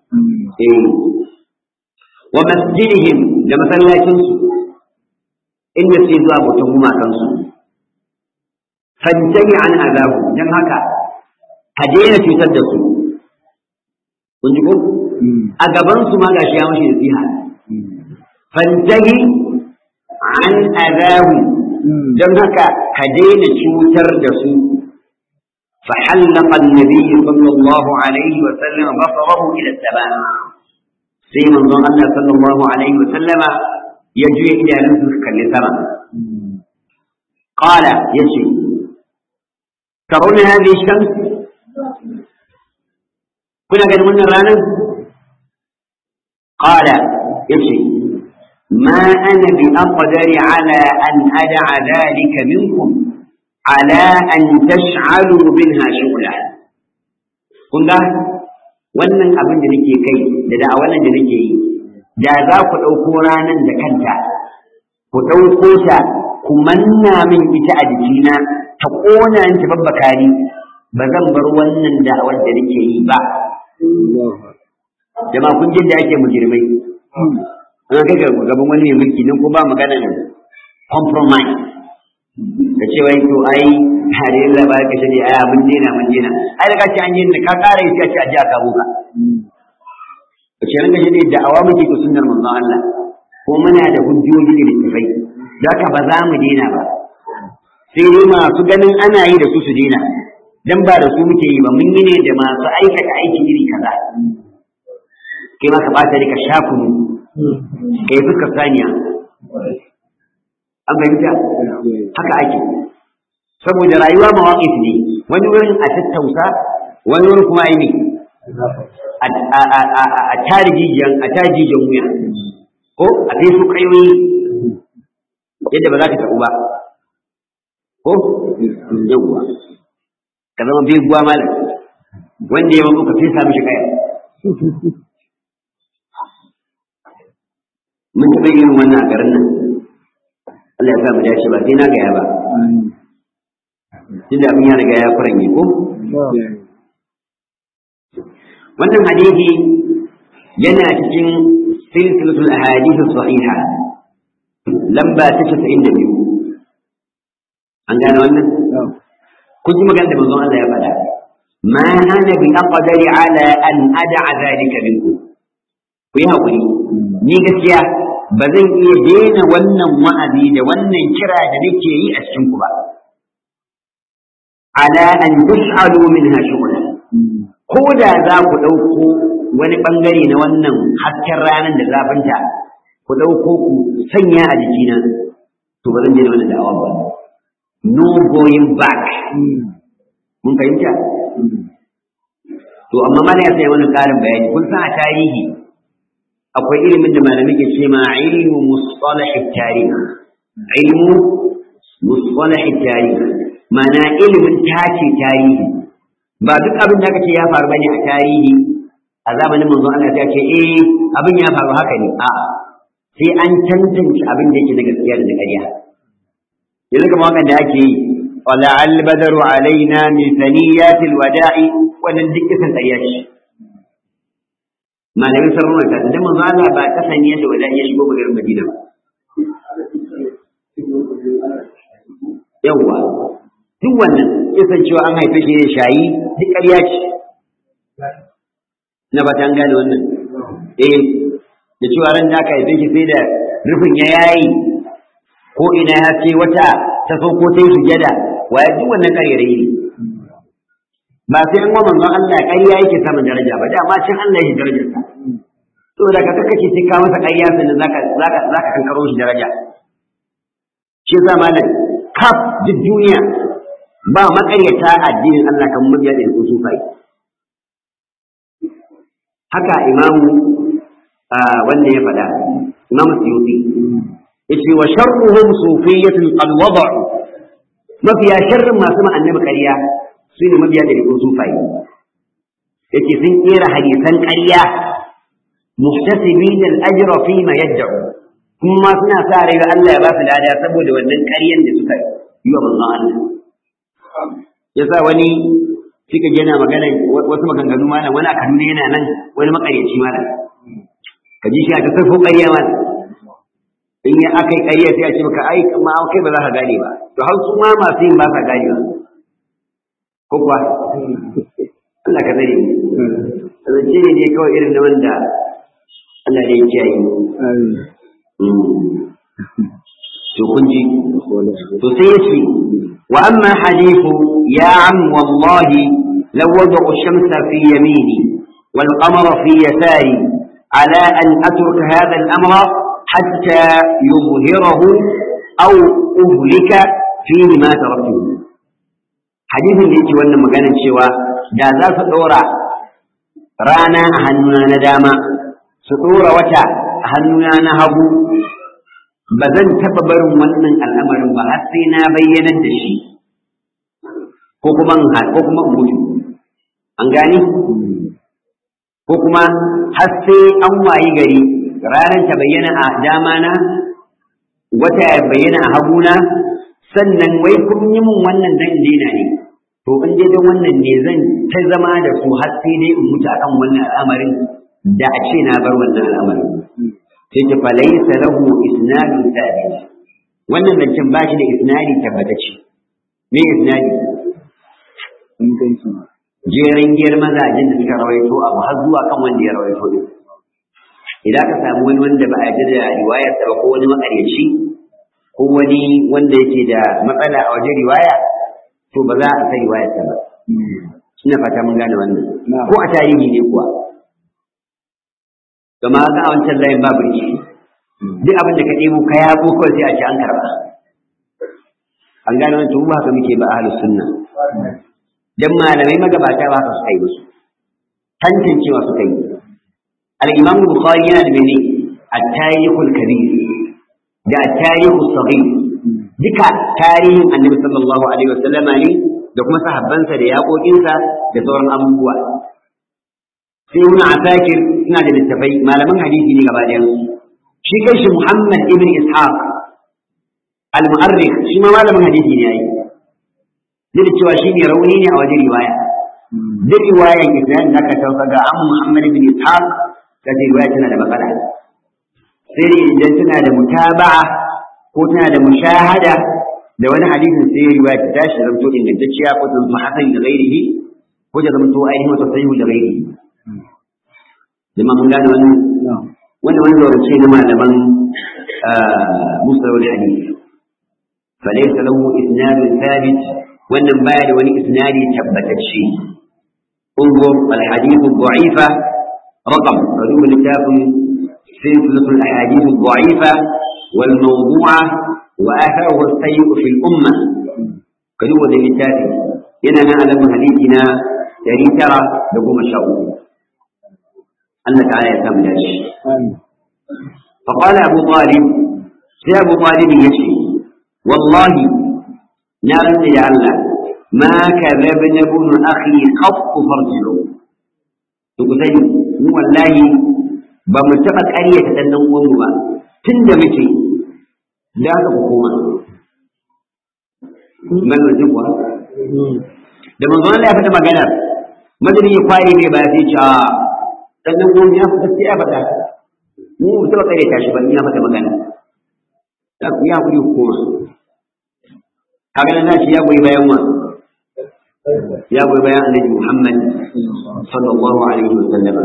eh wa masjidihim da masallacinsu inda suke zuwa bautan gumakansu fantani an azabu don haka ka daina cutar da su kun ji ko a gaban su ma gashi ya mashi nasiha fantahi an azabu don haka ka daina cutar da su فحلق النبي صلى الله عليه وسلم بصره إلى السماء سيما ظن الله صلى الله عليه وسلم يجري إلى رزقك لترى قال يشي ترون هذه الشمس كنا قد من الرانا قال يشي ما أنا بأقدر على أن أدع ذلك منكم على أن تشعلوا منها شغلا كنا wannan abin da nake kai da da'awar da nake yi da za ku ɗauko ranar da kanta ku ɗauko ta ku manna min ita a jikina ta ƙona ni ta babbaka ni ba zan bar wannan da'awar da nake yi ba jama'a kun jin da ake mujirmai an kai ga gaban wani mai mulki nan ko ba magana ne compromise da cewa to ai hare Allah ba ka shiri ai mun dena mun dena ai daga ce an yi ka kara yi sai a ce a ji aka buka ce ran gaje ne da awa muke ko sunnar manzon Allah ko muna da hujjoji da littafai zaka ba za mu dena ba sai dai masu ganin ana yi da su su dena dan ba da su muke yi ba mun yi ne da masu aikata aiki iri kaza kai ma ka bata ne ka sha kunu kai fuskar saniya an fahimta haka ake saboda rayuwa mawaƙif ne wani wurin a tattausa wani wurin kuma ne a tarijiyan a tarijiyan wuya ko a kai su kayoyi yadda ba za ka taɓu ba ko yawwa ka zama beguwa malam wanda ya mamu ka sai sami shi kaya mun taɓa irin wannan a garin nan Allah ya sa mu dace ba sai na gaya ba tunda abin ya riga ya kuranye ko wannan hadisi yana cikin silsilatul ahadith sahiha lamba ta 92 an gane wannan kun ji magana da manzon Allah ya faɗa ma ana bi aqdari ala an ad'a zalika minkum ku yi hakuri ni gaskiya ba zan iya daina wannan wa'azi da wannan kira da nake yi a cikin ku ba ala an tus'alu minha shughlan ko da za ku ɗauko wani ɓangare na wannan hasken ranar da zafinta ku ɗauko ku sanya a jikina to ba zan daina wannan da'awa ba no going back mun fahimta to amma mana ya sai wani ƙarin bayani kun san a tarihi akwai ilimin da malamai ke ce ma ilmu mustalah tarih ilmu mustalah tarih ma'ana ilimin tace tarihi ba duk abin da kace ya faru bane a tarihi a zamanin manzon Allah ta ce eh abin ya faru haka ne a'a sai an tantance abin da yake na gaskiya da na ƙarya yanzu kamar wannan da ake yi wala albadaru alaina min saniyatil wada'i wannan duk kisan ƙarya ce malamin sarrafa ta da manzon Allah ba ta saniya da wada'i ya shigo garin Madina ba yawwa duk wannan kisan cewa an haife shi da shayi duk ƙarya ce na ba ta gane wannan eh da cewa ran da aka haife shi sai da rufin ya yayi ko ina ya ce wata ta sauko ta yi sujada waye duk wannan ƙaryarai ne ba sai an wa manzon Allah ƙarya yake samun daraja ba da ma cin Allah yake darajarsa to da ka kake sai ka masa ƙarya sannan zaka zaka zaka kankaro shi daraja shi zamanin kaf duk duniya ba makaryata addinin Allah kan mabiya da su sufai haka imamu wanda ya faɗa imamu suyuti yace wa sharruhum sufiyyatun qad wada'u mafiya sharrin masu ma annabi ƙarya su ne mabiya da su sufai yace sun kera hadisan ƙarya muhtasibin al-ajra fi ma yad'u kuma suna sa rai ga Allah ya ba su lada saboda wannan ƙaryan da suka yi wa manzon Allah yasa wani sai ka yana magana wasu maganganu malam wani a Kaduna yana nan wani makaryaci malam ka ji shi a ta sarfo ƙarya malam in ya aka yi ƙarya sai a ce maka ai ma kai ba za ka gane ba to har su ma masu yin ba sa gane ba ko kuwa Allah ka tsare mu zance ne dai kawai irin na wanda Allah ne ya kiyaye mu to kun ji to sai ya ce wa amma hadithu ya am wallahi law wada'u shamsa fi yamini wal qamara fi yasari ala an atruka hadha al amra hatta yuzhirahu aw uhlika fihi ma taraktuhu hadithin da yake wannan maganar cewa da za su ɗora rana a hannuna na dama su ɗora wata a hannuna na hagu ba zan taɓa barin wannan al'amarin ba har sai na bayyanar da shi ko kuma ko kuma mutu an gani ko kuma har sai an wayi gari ranar ta bayyana a dama na wata ya bayyana a haguna sannan wai kun yi min wannan dan daina ne to in dai dan wannan ne zan ta zama da su har sai dai in mutu akan wannan al'amarin da a ce na bar wannan al'amarin sai ta falaysa lahu isnadun thabit wannan zancen ba shi da isnadi tabbatacce me isnadi inganci jerin giyar mazajen da suka rawaito abu har zuwa kan wanda ya rawaito din idan ka samu wani wanda ba a yarda da riwayar ba ko wani makaryaci ko wani wanda yake da matsala a wajen riwaya to ba za a san riwayar ta ba ina fata mun gane wannan ko a tarihi ne kuwa gama ga a wancan layin babu rikici duk abin da ka ɗebo ka yabo kawai sai a ce an karba an gane wannan to ba haka muke ba ahlus sunna dan malamai magabata ba haka suka yi musu tantancewa suka yi al-imam bukhari yana da mene at-tarikhul kabir da at-tarikhus saghir duka tarihin annabi sallallahu alaihi wasallama ne da kuma sahabbansa da yaƙoƙinsa da sauran abubuwa sai ibn asakir suna da littafai malaman hadisi ne gaba ɗayan shi kanshi muhammad ibn ishaq al-mu'arrikh shi ma malamin hadisi ne yayi duk cewa shi ne rauni ne a wajen riwaya duk riwayan isnad da ka tauka ga an muhammad ibn ishaq da riwaya tana da matsala sai dai idan tana da mutaba'a ko tana da mushahada da wani hadisin sai riwaya ta tashi zamto ingantacciya ko ta zama hasan da ghairihi ko ta zamto ainihin wata sahihu da ghairihi jama mun gane wannan wannan wani zaurince na malaman musulun hadisi فليس له إسناد ثابت wannan baya da wani isnadi tabbatacce انظر الحديث الضعيفة رقم قدوم الكتاب سلسلة الأحاديث الضعيفة والموضوعة وآثاره السيء في الأمة قدوم الكتاب إننا نعلم حديثنا يري ترى لقوم الشر الله تعالى يسامح فقال أبو طالب يا أبو طالب يشي والله na rantsa da Allah ma ka zabi na bunu akhi qattu farji'u to ku sani mu wallahi ba mu taɓa ƙaryata ɗan ɗan uwanmu ba tun da muke da aka ku koma ban da kuwa da manzon Allah ya faɗa magana madani ya kwaye mai ba sai ce ɗan ɗan uwanmu ya faɗa sai ya faɗa mu mu taɓa ƙaryata shi ba in ya faɗa magana ya kuri ku koma kaga na shi ya goyi bayan wa ya goyi bayan annabi Muhammad sallallahu alaihi wasallam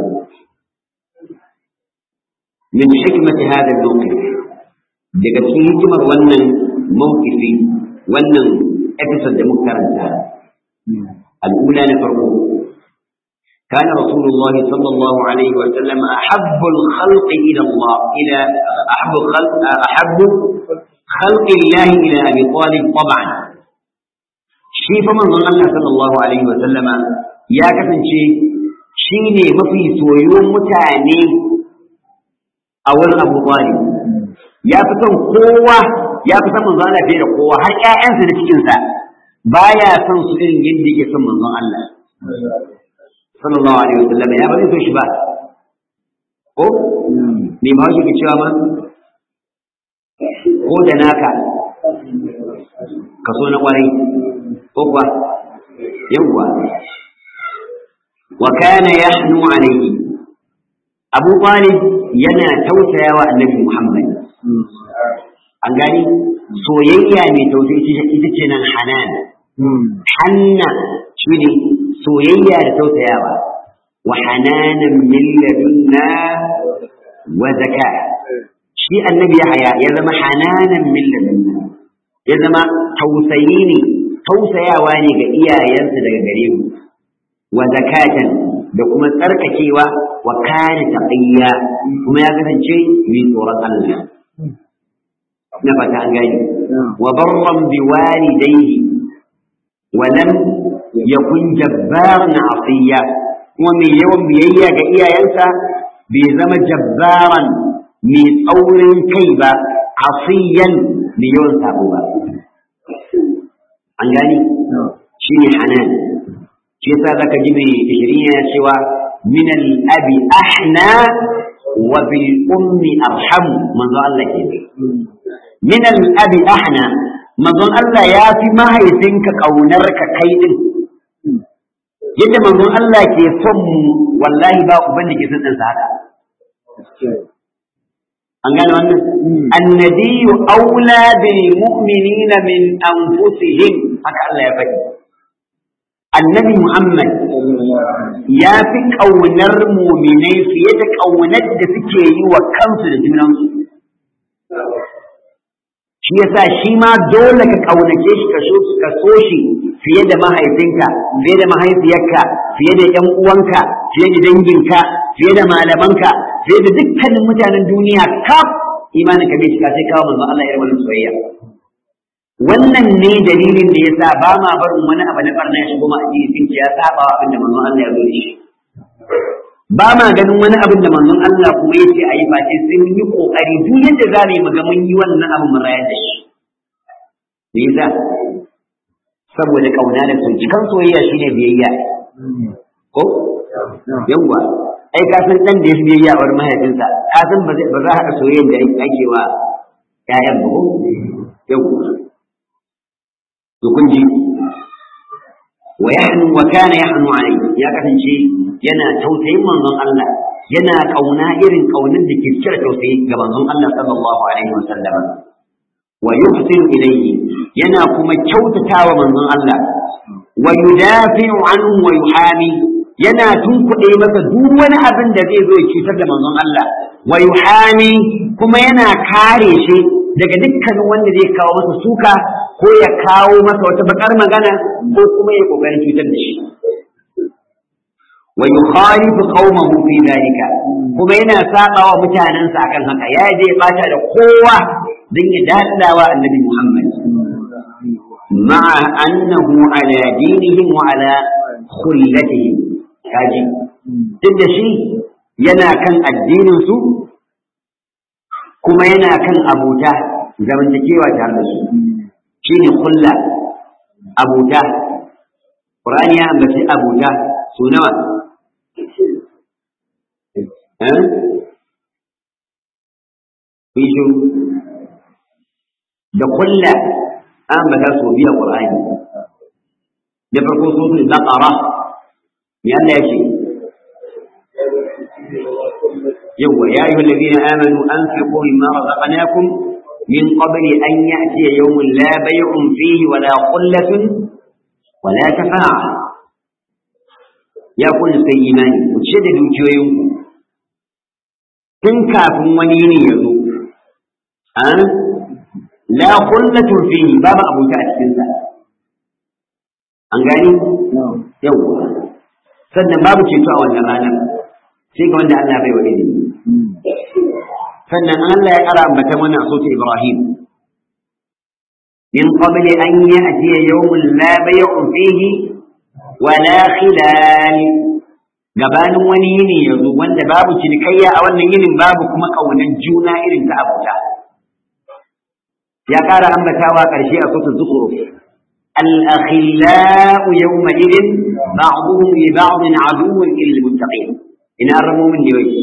min hikmati hada al-mawqif daga cikin hikimar wannan mawqifi wannan episode da muka karanta al-ula na farko كان رسول الله صلى الله عليه وسلم أحب الخلق إلى الله إلى أحب الخلق أحب خلق الله إلى أبي طالب طبعا shi fa manzon Allah sallallahu alaihi wa sallama ya kasance shi ne mafi soyuwan mutane a wurin Abu Talib ya fi son kowa ya fi son manzon Allah fiye da kowa har ƴaƴansa da cikinsa baya son su irin yadda yake son manzon Allah sallallahu alaihi wa sallama ya ba zai so shi ba ko me ma shi ke cewa ma ko da naka kaso na kwarai ko kuwa yawwa wa kana yahnu alayhi Abu Talib yana tausayawa Annabi Muhammad an gani soyayya mai tausayi ita ce nan hanan hanna shine soyayya da tausayawa wa hananan min ladunna wa zaka shi annabi Yahaya ya zama hananan min ladunna ya zama tausayi ne tausayawa ne ga iyayensa daga gare mu wa zakatan da kuma tsarkakewa wa kana taqiyya kuma ya kasance mai tsoron Allah na fata an gani wa barran bi walidayhi wa lam yakun jabbaran asiya kuma mai yawan biyayya ga iyayensa bai zama jabbaran mai tsaurin kai ba asiyan mai yawan sabo ba an gani shi ne hanan shi yasa zaka ji mai ishirin yana cewa min al-abi ahna wa bil ummi arham manzo Allah ke min al-abi ahna manzo Allah ya fi mahaifinka kaunar ka kai din yadda manzo Allah ke son mu wallahi ba uban da ke son ɗansa haka an gane wannan annabiyyu aula bil mu'minina min anfusihim haka Allah ya faɗi annabi Muhammad ya fi ƙaunar muminai fiye da ƙaunar da suke yi wa kansu da junansu shi yasa shi ma dole ka ƙaunace shi ka so shi fiye da mahaifinka fiye da mahaifiyarka fiye da ƴan uwanka fiye da danginka fiye da malamanka fiye da dukkanin mutanen duniya kaf imanin ka bai shiga sai kawo manzon Allah ya rabu soyayya wannan ne dalilin da yasa ba ma barin wani abu na barna ya shigo ma addini sun ce ya saba wa abinda manzon Allah ya zo da shi ba ma ganin wani abin da manzon Allah kuma ya ce a yi face sai mun yi kokari duk yadda za mu yi muga mun yi wannan abin mun rayar da shi me yasa saboda kauna da son cikan soyayya shine biyayya ko yawwa ai ka san dan da ya biyayya a wurin mahaifinsa ka san ba za a haɗa soyayya da ake wa ƴaƴan ba ko yawwa to kun ji wa yahnu wa kana yahnu alayhi ya kasance yana tausayin manzon Allah yana kauna irin kaunin da ke cire tausayi ga manzon Allah sallallahu alaihi wasallam wa yuhsinu ilayhi yana kuma kyautatawa manzon Allah wa yudafi'u anhu wa yuhami yana tunkuɗe masa duk wani abin da zai zo ya cutar da manzon Allah wa yuhami kuma yana kare shi daga dukkanin wanda zai kawo masa suka ko ya kawo masa wata bakar magana ko kuma ya kokarin cutar da shi wa yukhalifu qaumahu fi dhalika kuma yana saba wa mutanensa akan haka ya je ya bata da kowa dan ya dadawa annabi Muhammad ma'a annahu ala dinihim wa ala khullatihim kaji duk da shi yana kan addinin su kuma yana kan abuta zamantakewa tare da su shine kulla abuta Qur'ani ya ambaci abuta su nawa eh bishu da kulla an ambata su biya Qur'ani da farko suratul baqara me Allah ya ce يوه يا أيها الذين آمنوا أنفقوا مما رزقناكم من قبل أن يأتي يوم لا بيع فيه ولا قلة ولا شفاعة يا كل سيماني وتشددوا جوينكم تنكا فمونيني يزو أه؟ لا قلة فيه بابا أبو تأسكنسا أنقاني يوه sannan babu ceto a wannan ranar sai ga wanda Allah bai wa ilimi sannan Allah ya kara ambata mana a sautin Ibrahim min qabl an ya'tiya yawmun la bay'un fihi wa la khilal gabanin wani yini yanzu wanda babu cinikayya a wannan yinin babu kuma kaunan juna irin ta abuta ya kara ambatawa karshe a sautin Zukhruf الأخلاء يومئذ بعضهم لبعض عدو إلا المتقين إن أرموا من ديوي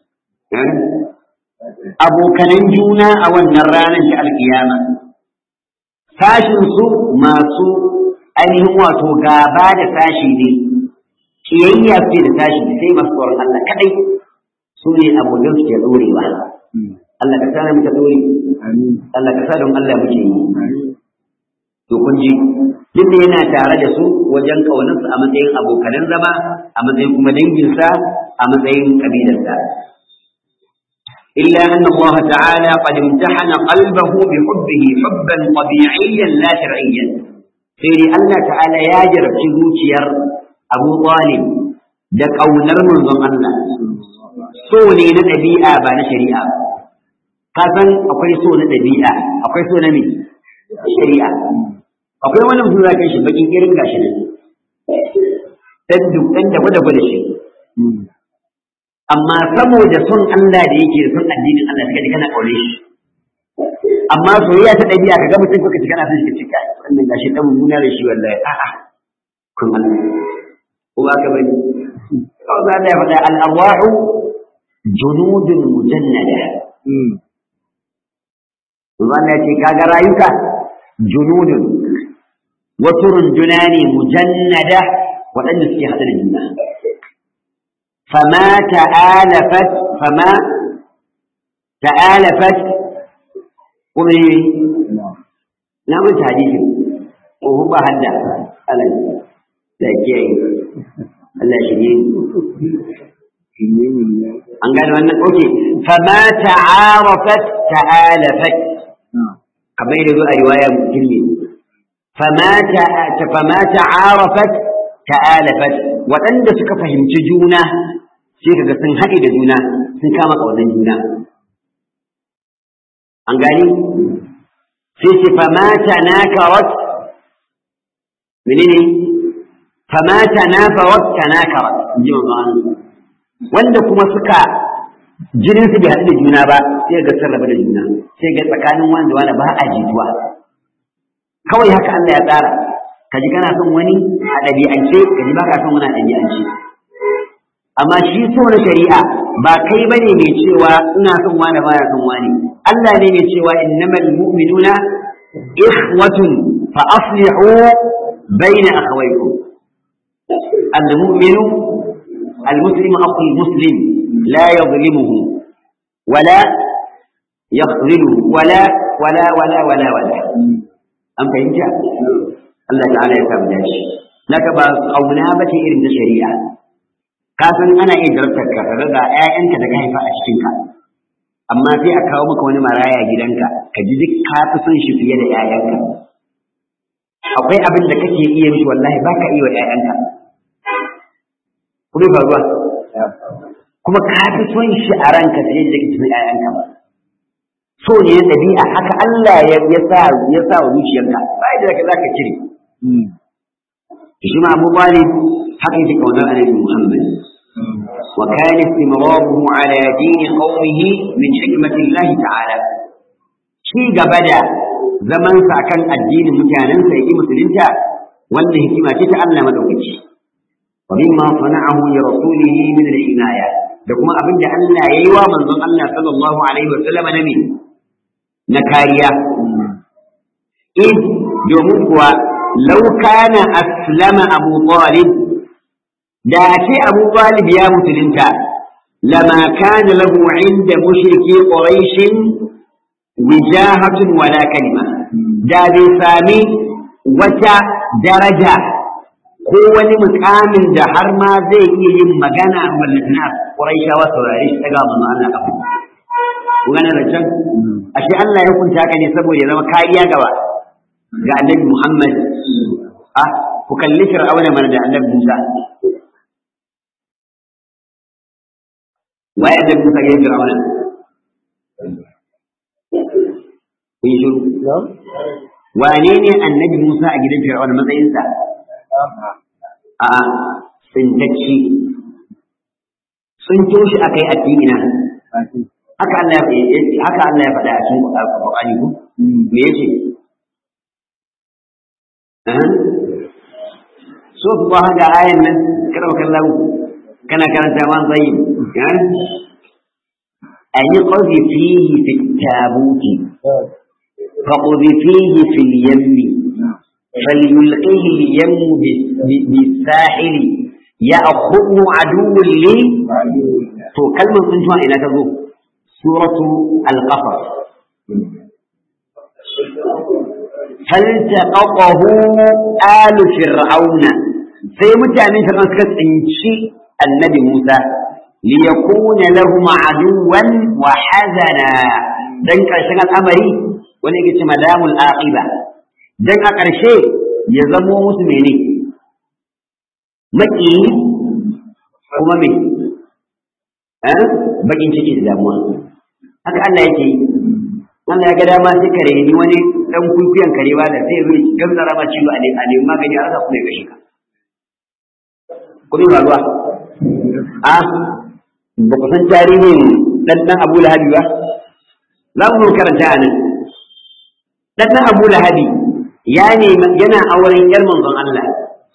أبو كننجونا أو النرانا جاء القيامة ساشن سو ما سو أنهم واتو غابا da sashi ne kiyayya ce da tashi sai masu tsoron Allah kadai su ne abokan su ke dorewa Allah ka sa muka dore Allah ka sa don Allah muke yi to kun ji duk da yana tare da su wajen kaunarsu a matsayin abokanan zama a matsayin kuma danginsa a matsayin kabilarsa إلا أن الله تعالى قد امتحن قلبه بحبه حبا طبيعيا لا شرعيا سيري الله تعالى ياجر في zuciyar Abu Talib da ƙaunar manzon Allah so ne na ɗabi'a ba na shari'a ka san akwai so na ɗabi'a akwai so na me shari'a akwai wani mutum za kai shi bakin irin gashi ne dan duk dan da gwada gwada shi amma saboda son Allah da yake da son addinin Allah suka ji kana aure shi amma soyayya ta ɗabi'a ka ga mutum kuka ci kana son shi ka cika wannan gashi dan mummuna da shi wallahi a'a kun Allah ko ba ka bani kawai za Allah ya faɗa al-arwahu junudun mujannada Allah ya ce kaga rayuka junudun wasu runduna ne mujannada waɗanda suke haɗe da juna فما تآلفت فما تآلفت قولي لا مش حديث وهو هدا ألا لا كي Allah shirye an gane wannan oke fama ta'arafat ta'alafat kamar yadda zo a riwaya mutum ne fama ta'arafat ta'alafat waɗanda suka fahimci juna sai kaga sun haɗe da juna sun kama ƙaunar juna an gani sai ce famata nakarat menene famata nafarat tanakarat in ji manzo wanda kuma suka jinin su bai haɗu da juna ba sai ga sun rabu da juna sai ga tsakanin wanda wani ba a jituwa kawai haka Allah ya tsara ka ji kana son wani a ɗabi'ance ka ji ba ka son wani a ɗabi'ance amma shi so na shari'a ba kai ba ne mai cewa ina son wani ba son wani Allah ne mai cewa innamal mu'minuna ikhwatun fa aslihu baina akhawaykum al-mu'minu المسلم أخو المسلم لا يظلمه ولا يخذله ولا ولا ولا ولا ولا أم فهمت؟ Allah ta'ala ya samu dashi naka ba kauna ba ce irin ta shari'a ka san ana iya jarabtar ka kaga ga ƴaƴanka da ka haifa a cikin ka amma sai a kawo maka wani maraya gidanka ka ji duk ka fi son shi fiye da ƴaƴanka akwai abin da kake iya mishi wallahi ba ka iya wa ƴaƴanka kuma faruwa kuma ka fi son shi a ranka fiye da kake son ƴaƴanka ba so ne na ɗabi'a haka Allah ya sa ya sa wa zuciyarka ba da za ka cire shi ma Abu Talib haka yake kaunar Annabi Muhammad wa kana istimraruhu ala din qaumihi min hikmati Allah ta'ala shi gaba da zaman sa kan addinin mutanen sa yake musulunta wannan hikima ce ta Allah madaukaki wa mimma sana'ahu li rasulihi min al-inaya da kuma abin da Allah yayi wa manzon Allah sallallahu alaihi wa sallam na na kariya in domin kuwa lau kana aslama abu talib da ce abu talib ya musulunta lama kana lahu inda mushriki quraish wijahatun wala kalima da bai sami wata daraja ko wani mukamin da har ma zai iya yin magana mallakina quraishawa saurare shi daga manzo Allah kafa gane da can ashe Allah ya hukunta haka ne saboda ya zama kariya gaba ga annabi Muhammad a ku kalli fir'auna mana da annabi Musa waye annabi Musa ya fir'auna kun shiru wane ne annabi Musa a gidan fir'auna matsayinsa a tsintacci sun toshi akai addini haka Allah ya haka Allah ya faɗa a cikin Qur'ani ko me yace eh so ba ga ayan nan kada kallahu kana karanta man tsayi eh an yi qawli fihi fi tabuti فقذفيه في اليم فليلقيه اليم بالساحل ya akhuhu aduwwun li to kalmar tsuntuwa ina ta zo suratu al-qasas فالتقطه آل فرعون sai mutanen fir'aun suka tsinci annabi Musa liyakuna lahum aduwan wa hazana dan karshen al'amari wani yake ce madamul aqiba dan a karshe ya zamo musu mene maki kuma me eh bakin ciki da damuwa haka Allah yake yi Allah ya ga dama sai kare ni wani dan kuikuyan karewa da sai zai gamsara ma ciwo a nemi magani a rasa kuma ya gashi ka kudin ruwa a ba ku san tarihin dan dan Abu Lahabi ba za mu karanta nan dan dan Abu Lahabi ya ne yana auren yar manzon Allah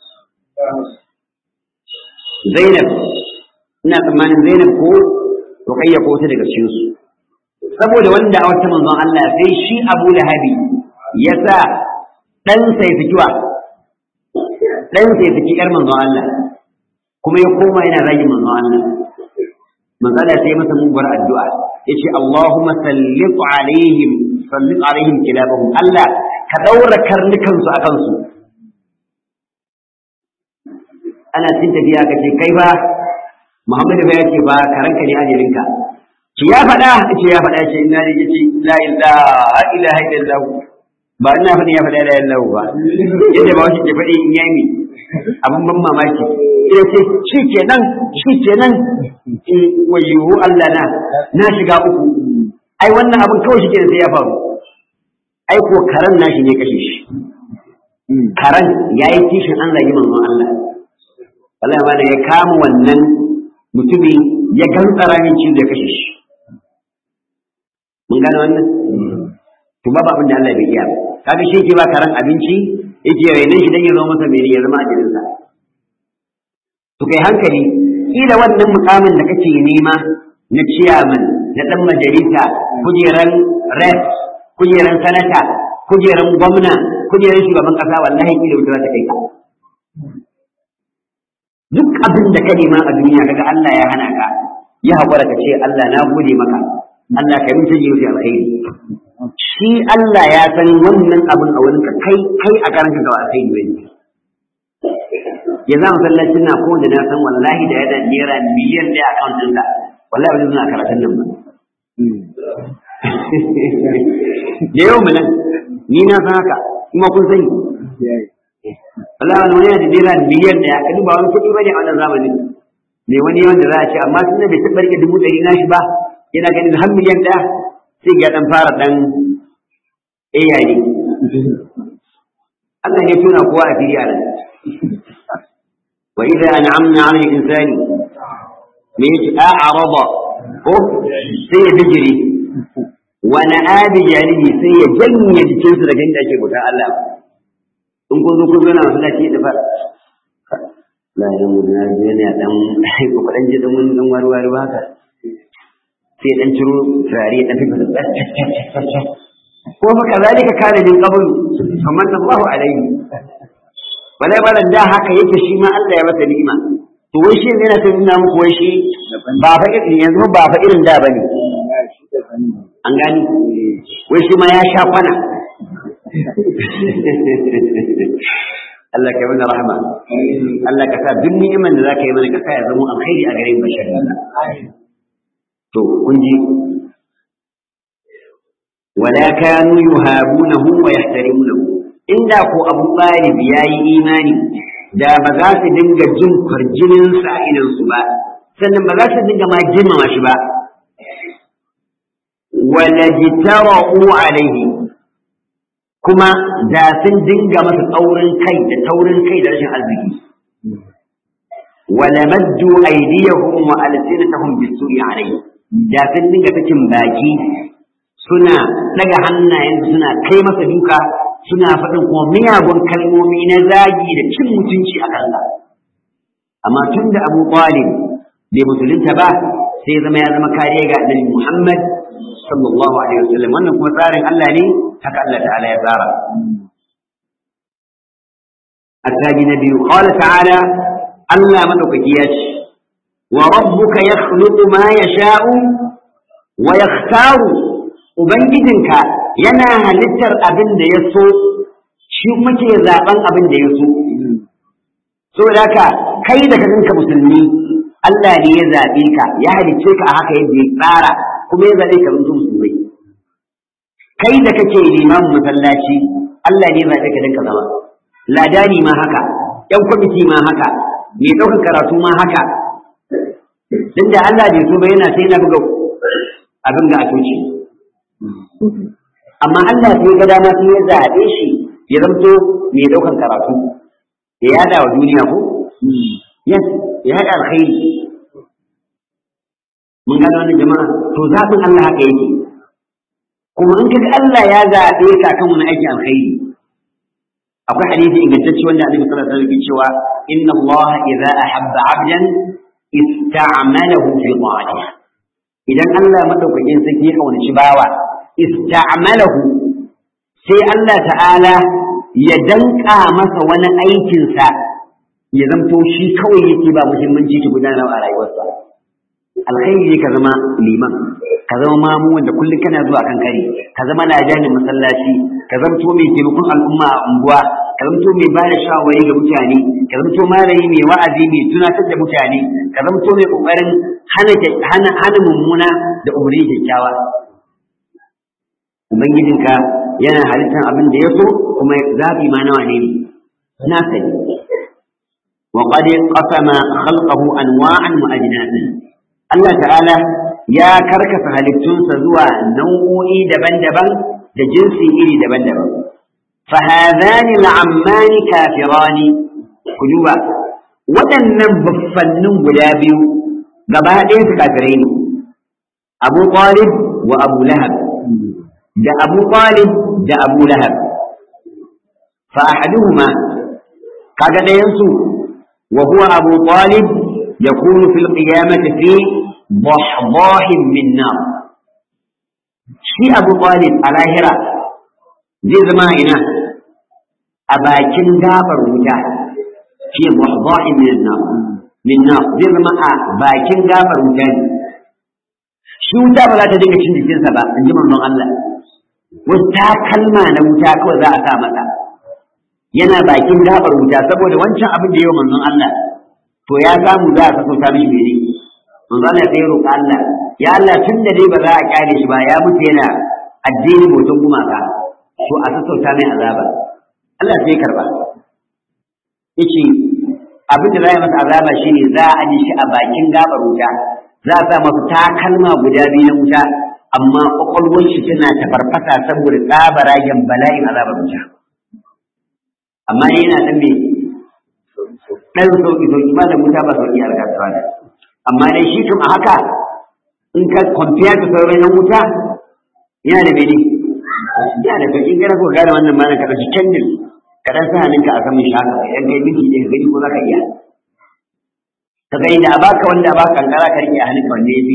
Zainab ina tsammanin Zainab ko Ruqayya ko ta daga cikin su saboda wanda a wata manzon Allah sai shi Abu Lahabi ya sa dan sai fikiwa dan sai fiki yar manzon Allah kuma ya koma yana rage manzon Allah manzon Allah sai masa mubar addu'a yace Allahumma sallit alaihim sallit alaihim kilabahum Allah ka daura karnukan su akan su ana cin tafiya kace kai ba Muhammadu ba yace ba karanka ne ajalinka ki ya faɗa ce ya faɗa ce ina ne yace la ilaha ilaha illallah ba ina faɗi ya faɗa la ilaha illallah ba yadda ba wasu ke faɗi in yayi abin ban mamaki ina ce shi kenan shi kenan wayo Allah na na shiga uku ai wannan abin kawai shi kenan sai ya faru ai ko karan nashi ne kashe shi karan yayi kishin an zagi manzon Allah wallahi ma da ya kama wannan mutumin ya gantsara min cizo ya kashe shi mun gane wannan to babu abin da Allah bai iya kaga shi yake ba karan abinci yake rainan shi dan ya zama masa mene ya zama ajalin sa to kai hankali kila wannan mukamin da kake nema na ciyaman na dan majalisa kujeran rep kujeran sanata kujeran gwamna kujeran shugaban kasa wallahi kila wuta ta kai ka duk abin da ka nema a duniya kaga Allah ya hana ka ya haƙura ka ce Allah na gode maka Allah ka yi tajiyo fi alkhairi shi Allah ya san wannan abin a wurin ka kai kai a karan ka alkhairi bane ya za masallacin na ko da na san wallahi da yana naira miliyan ɗaya a kan ɗinka wallahi ba zai zuna karatun nan ba da yau nan ni na san haka kuma kun sani wallahi wani wani yana da naira miliyan ɗaya ka duba wani kuɗi bane a wannan zamanin me wani wanda za a ce amma tun da bai taɓa rike dubu ɗari na shi ba yana ganin har miliyan ɗaya sai ga ɗan fara ɗan ayayi Allah ne tuna kowa a fili a nan wa idza an'amna 'ala al-insani me yake a'rada ko sai ya bijiri wa na'abi janibi sai ya janye jikinsu daga inda ake bauta Allah in kun zo kun zana masallaci da fara la ya mu na je ne dan ko kadan je dan wani dan warware ba haka sai dan ciro turare dan fita ko fa kazalika kana min qabl faman Allahu alaihi wala balan da haka yake shi ma Allah ya masa ni'ima to wai shi yana ta nuna muku wai shi ba fa irin yanzu ba fa irin da bane an gani wai shi ma ya sha kwana Allah ka yi mana rahama Allah ka sa duk ni'iman da zaka yi mana ka sa ya zama alkhairi a gare mu bashar to kun ji wala kanu yuhabunahu wa yahtarimunahu inda ko Abu Talib yayi imani da ba za su dinga jin kwarjinin sa idan su ba sannan ba za su dinga ma girmama shi ba wala jitara'u alaihi kuma da sun dinga masa tsaurin kai da taurin kai da rashin arziki wala maddu aydiyahum wa alsinatahum bisu'i alayhi da sun dinga sakin baki suna daga hannayen suna kai masa duka suna faɗin kuma miyagun kalmomi na zagi da cin mutunci a kansa amma tun da Abu Talib bai musulunta ba sai zama ya zama kariya ga Annabi Muhammad sallallahu alaihi wasallam wannan kuma tsarin Allah ne haka Allah ta'ala ya tsara الثاني نبي قال تعالى Allah madaukaki ya ce wa rabbuka yakhluqu ma yasha'u wa yakhtaru ubangijinka yana halittar abin da ya so shi kuma ke zaben abin da ya so saboda haka kai da kanka musulmi Allah ne ya zaɓe ka ya halicce ka a haka yadda ya tsara kuma ya zaɓe ka mutum musulmai kai da kake limamin masallaci Allah ne ya zaɓe ka dan ka zama ladani ma haka ƴan kwamiti ma haka mai ɗaukar karatu ma haka din da Allah bai so ba yana sai na buga abin ga a toci amma Allah sai ga dama sai ya zaɓe shi ya zamto mai ɗaukar karatu ya yada wa duniya ko yes ya haɗa alkhairi mun gano wani jama'a to zaɓin Allah haka yake kuma in kaga Allah ya zaɓe ka kan wani aikin alkhairi akwai hadisi ingantacce wanda Annabi sallallahu alaihi wasallam cewa inna Allah idza ahabba 'abdan ista'malahu fi ta'atihi idan Allah madaukakin sarki ya kaunaci bawa ista'malahu sai Allah ta'ala ya danka masa wani aikinsa ya zamto shi kawai yake ba muhimmanci ta gudanar a rayuwarsa alkhairi ne ka zama liman ka zama mamu wanda kullum kana zuwa kan kare ka zama lajanin masallaci ka zamto mai taimakon al'umma a unguwa ka zamto mai ba da shawarwari ga mutane ka zamto malami mai wa'azi mai tunatar da mutane ka zamto mai kokarin hana hana hana mummuna da umarni kyakkyawa ubangijinka yana halittar abin da ya so kuma zaɓi ma nawa ne na sani وقد قسم خلقه أنواعا وأجناسا الله تعالى يا كركس هلكتون سزوى نوعي دبن دبن دجنسي إلي دبن دبن فهذان العمان كافران كجوبا waɗannan baffannin guda biyu gaba ɗaya su kafirai ne abu talib wa abu lahab da abu talib da abu lahab fa ahaduhuma kaga ɗayansu وهو أبو طالب يكون في القيامة في ضحضاح من نار شي أبو طالب على هرا زي زمائنا أباكن دابر وجاه في ضحضاح من النار من نار زي زماء باكن دابر وجاه shi wuta ba za ta dinga cin jikinsa ba in ji manzon Allah wata kalma na wuta kawai za a sa masa yana bakin gabar wuta saboda wancan abin da yau manzon Allah to ya samu za a sassauta mishi mene manzon Allah sai roƙa Allah ya Allah tun da dai ba za a kyale shi ba ya mutu yana addini bautan gumaka to a sassauta mai azaba Allah sai karba yace abin da za a masa azaba shine za a aje shi a bakin gabar wuta za a sa masa takalma guda biyu na wuta amma kwakwalwar shi tana tafarfasa saboda tsabaragen bala'in azabar wuta amma yana dan me dan sauki sauki ma da wuta ba sauki a kasuwa ne amma dai shi kuma haka in ka compare da sauran yan wuta yana da mene yana da sauki gara ko gane wannan ma ka dauki candle ka dan sa hannunka a saman shaka idan kai miki ɗaya gani ko zaka iya ka gani da baka wanda ba kankara ka rike a hannunka wanda ya fi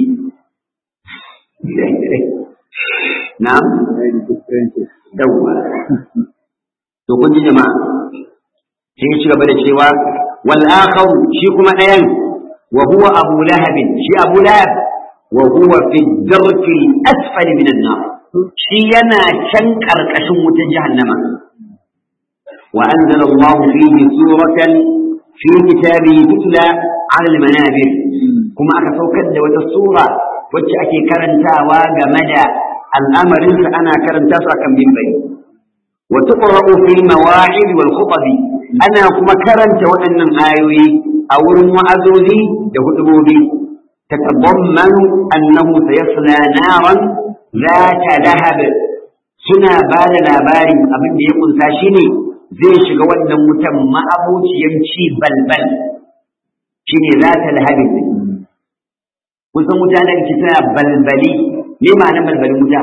na'am yawwa to kun ji jama'a sai ya ci gaba da cewa wal akhar shi kuma ɗayan wa huwa abu lahab shi abu lahab wa huwa fi darki asfali min an-nar shi yana can karkashin wutar jahannama wa anzala Allah fihi suratan fi kitabihi tutla ala al-manabir kuma aka saukar da wata sura wacce ake karantawa game da al'amarinsa ana karanta su akan bimbari وتقرأ في المواعظ والخطب أنا كما كرنت وأن آيوي أو المعزوزي يهدبوا بي تتضمن أنه سيصلى نارا ذات لهب سنا بال لابار أبن يقول ساشيني زي شغوان نموتم ما أبوش يمشي بلبل شيني ذات لهب kusan wuta da ke tana balbali me ma'anar balbali wuta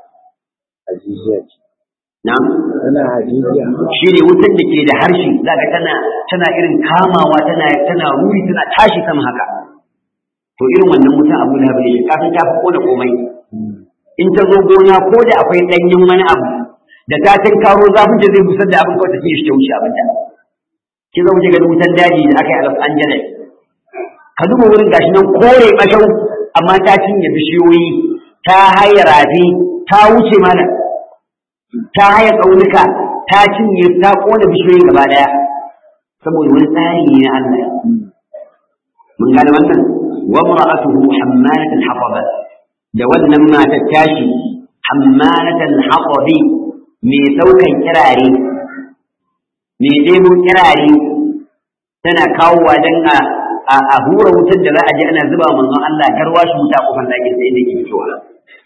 Na'am? Tana hajijiya. Shi ne wutar da ke da harshe, za ka tana tana irin kamawa tana tana ruri tana tashi sama haka. To irin wannan wutan abu da ne kafin ta fi kona komai. In ta zo gona ko da akwai ɗanyen wani abu da ta karo zafin da zai busar da abin kawai ta fiye shi ta wuce abin ta. ki zo ga wutan daji da aka yi a Los Angeles ka duba wurin gashi nan kore bashau amma ta cinye bishiyoyi ta haye rafi ta wuce mana ta haye tsaunuka ta cinye ta kona bishiyoyi gaba daya saboda wani tsari ne na Allah mun gane wannan wa mar'atuhu hammalat al-hatab da wannan matar tashi hammalat al-hatab mai daukan kirare mai debo kirare tana kawowa dan a a hura wutar da za a je ana zuba manzon Allah garwa shi wuta kofar dakin sai inda ke fitowa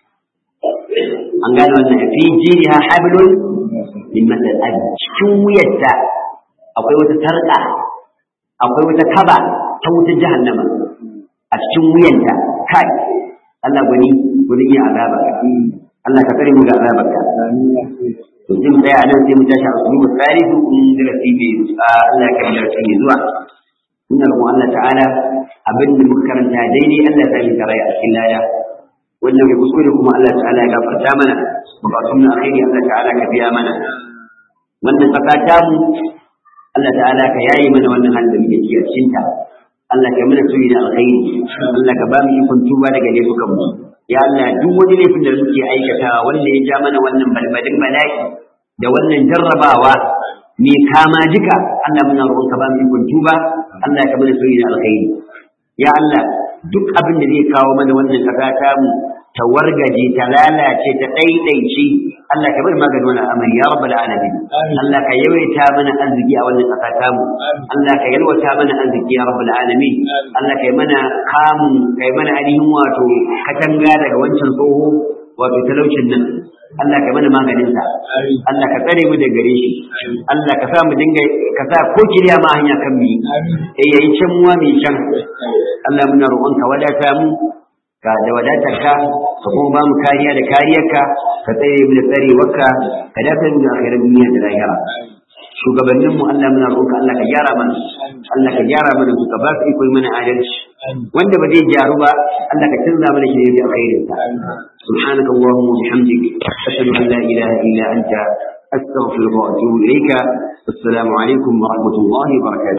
an gane wannan fi jiriha hablun min masal a cikin wuyarta akwai wata sarƙa akwai wata kaba ta wutar jahannama a cikin wuyanta kai Allah gwani gwani iya azaba Allah ka tsare mu ga azabarka to sai mu tsaya nan sai mu tashi a usulubu tsarifu in darasi bai Allah ya kai darasi mai zuwa ina roƙon Allah ta'ala abin da muka karanta daidai Allah ya sami tarayya a cikin laya wannan mai kuskure kuma Allah ta'ala ya gafarta mana bukatun na alheri Allah ta'ala ka biya mana wannan ƙasa ta mu Allah ta'ala ka yayi mana wannan halin da muke ciki a cikin ta Allah ka mana tuni da alkhairi Allah ka ba mu ikon tuba daga laifukan mu ya Allah duk wani laifin da muke aikatawa wanda ya ja mana wannan balbalin bala'i da wannan jarrabawa me kama jika Allah muna roƙon ka ba mu ikon tuba Allah ka mana tuni da alkhairi ya Allah duk abin da zai kawo mana wannan ƙasa ta mu ta wargaje ta lalace ta ɗaiɗaice Allah ka bar maganin wannan amari ya rabbal alamin Allah ka yawaita mana arziki a wannan ƙasa ta mu Allah ka yalwata mana arziki ya rabbal alamin Allah ka yi mana kamun ka yi mana ainihin wato katanga daga wancan tsoho wato talaucin nan Allah ka mana maganin sa Allah ka tsare mu daga gare shi Allah ka sa mu dinga ka sa ko kiriya ma hanya kan mu eh yayi can muwa mai can Allah muna roƙon ka wadata mu ka da wadatar ka ka kuma ba mu kariya da kariyarka ka tsare mu da tsarewarka ka dafa mu da akhirar duniya da lahira shugabannin mu Allah muna roƙonka Allah ka gyara mana Allah ka gyara mana su ka ba su iko mana adalci wanda ba zai gyaru ba Allah ka canza mana shi da alkhairin sa سبحانك اللهم وبحمدك أشهد أن لا إله إلا أنت أستغفرك وأتوب إليك السلام عليكم ورحمة الله وبركاته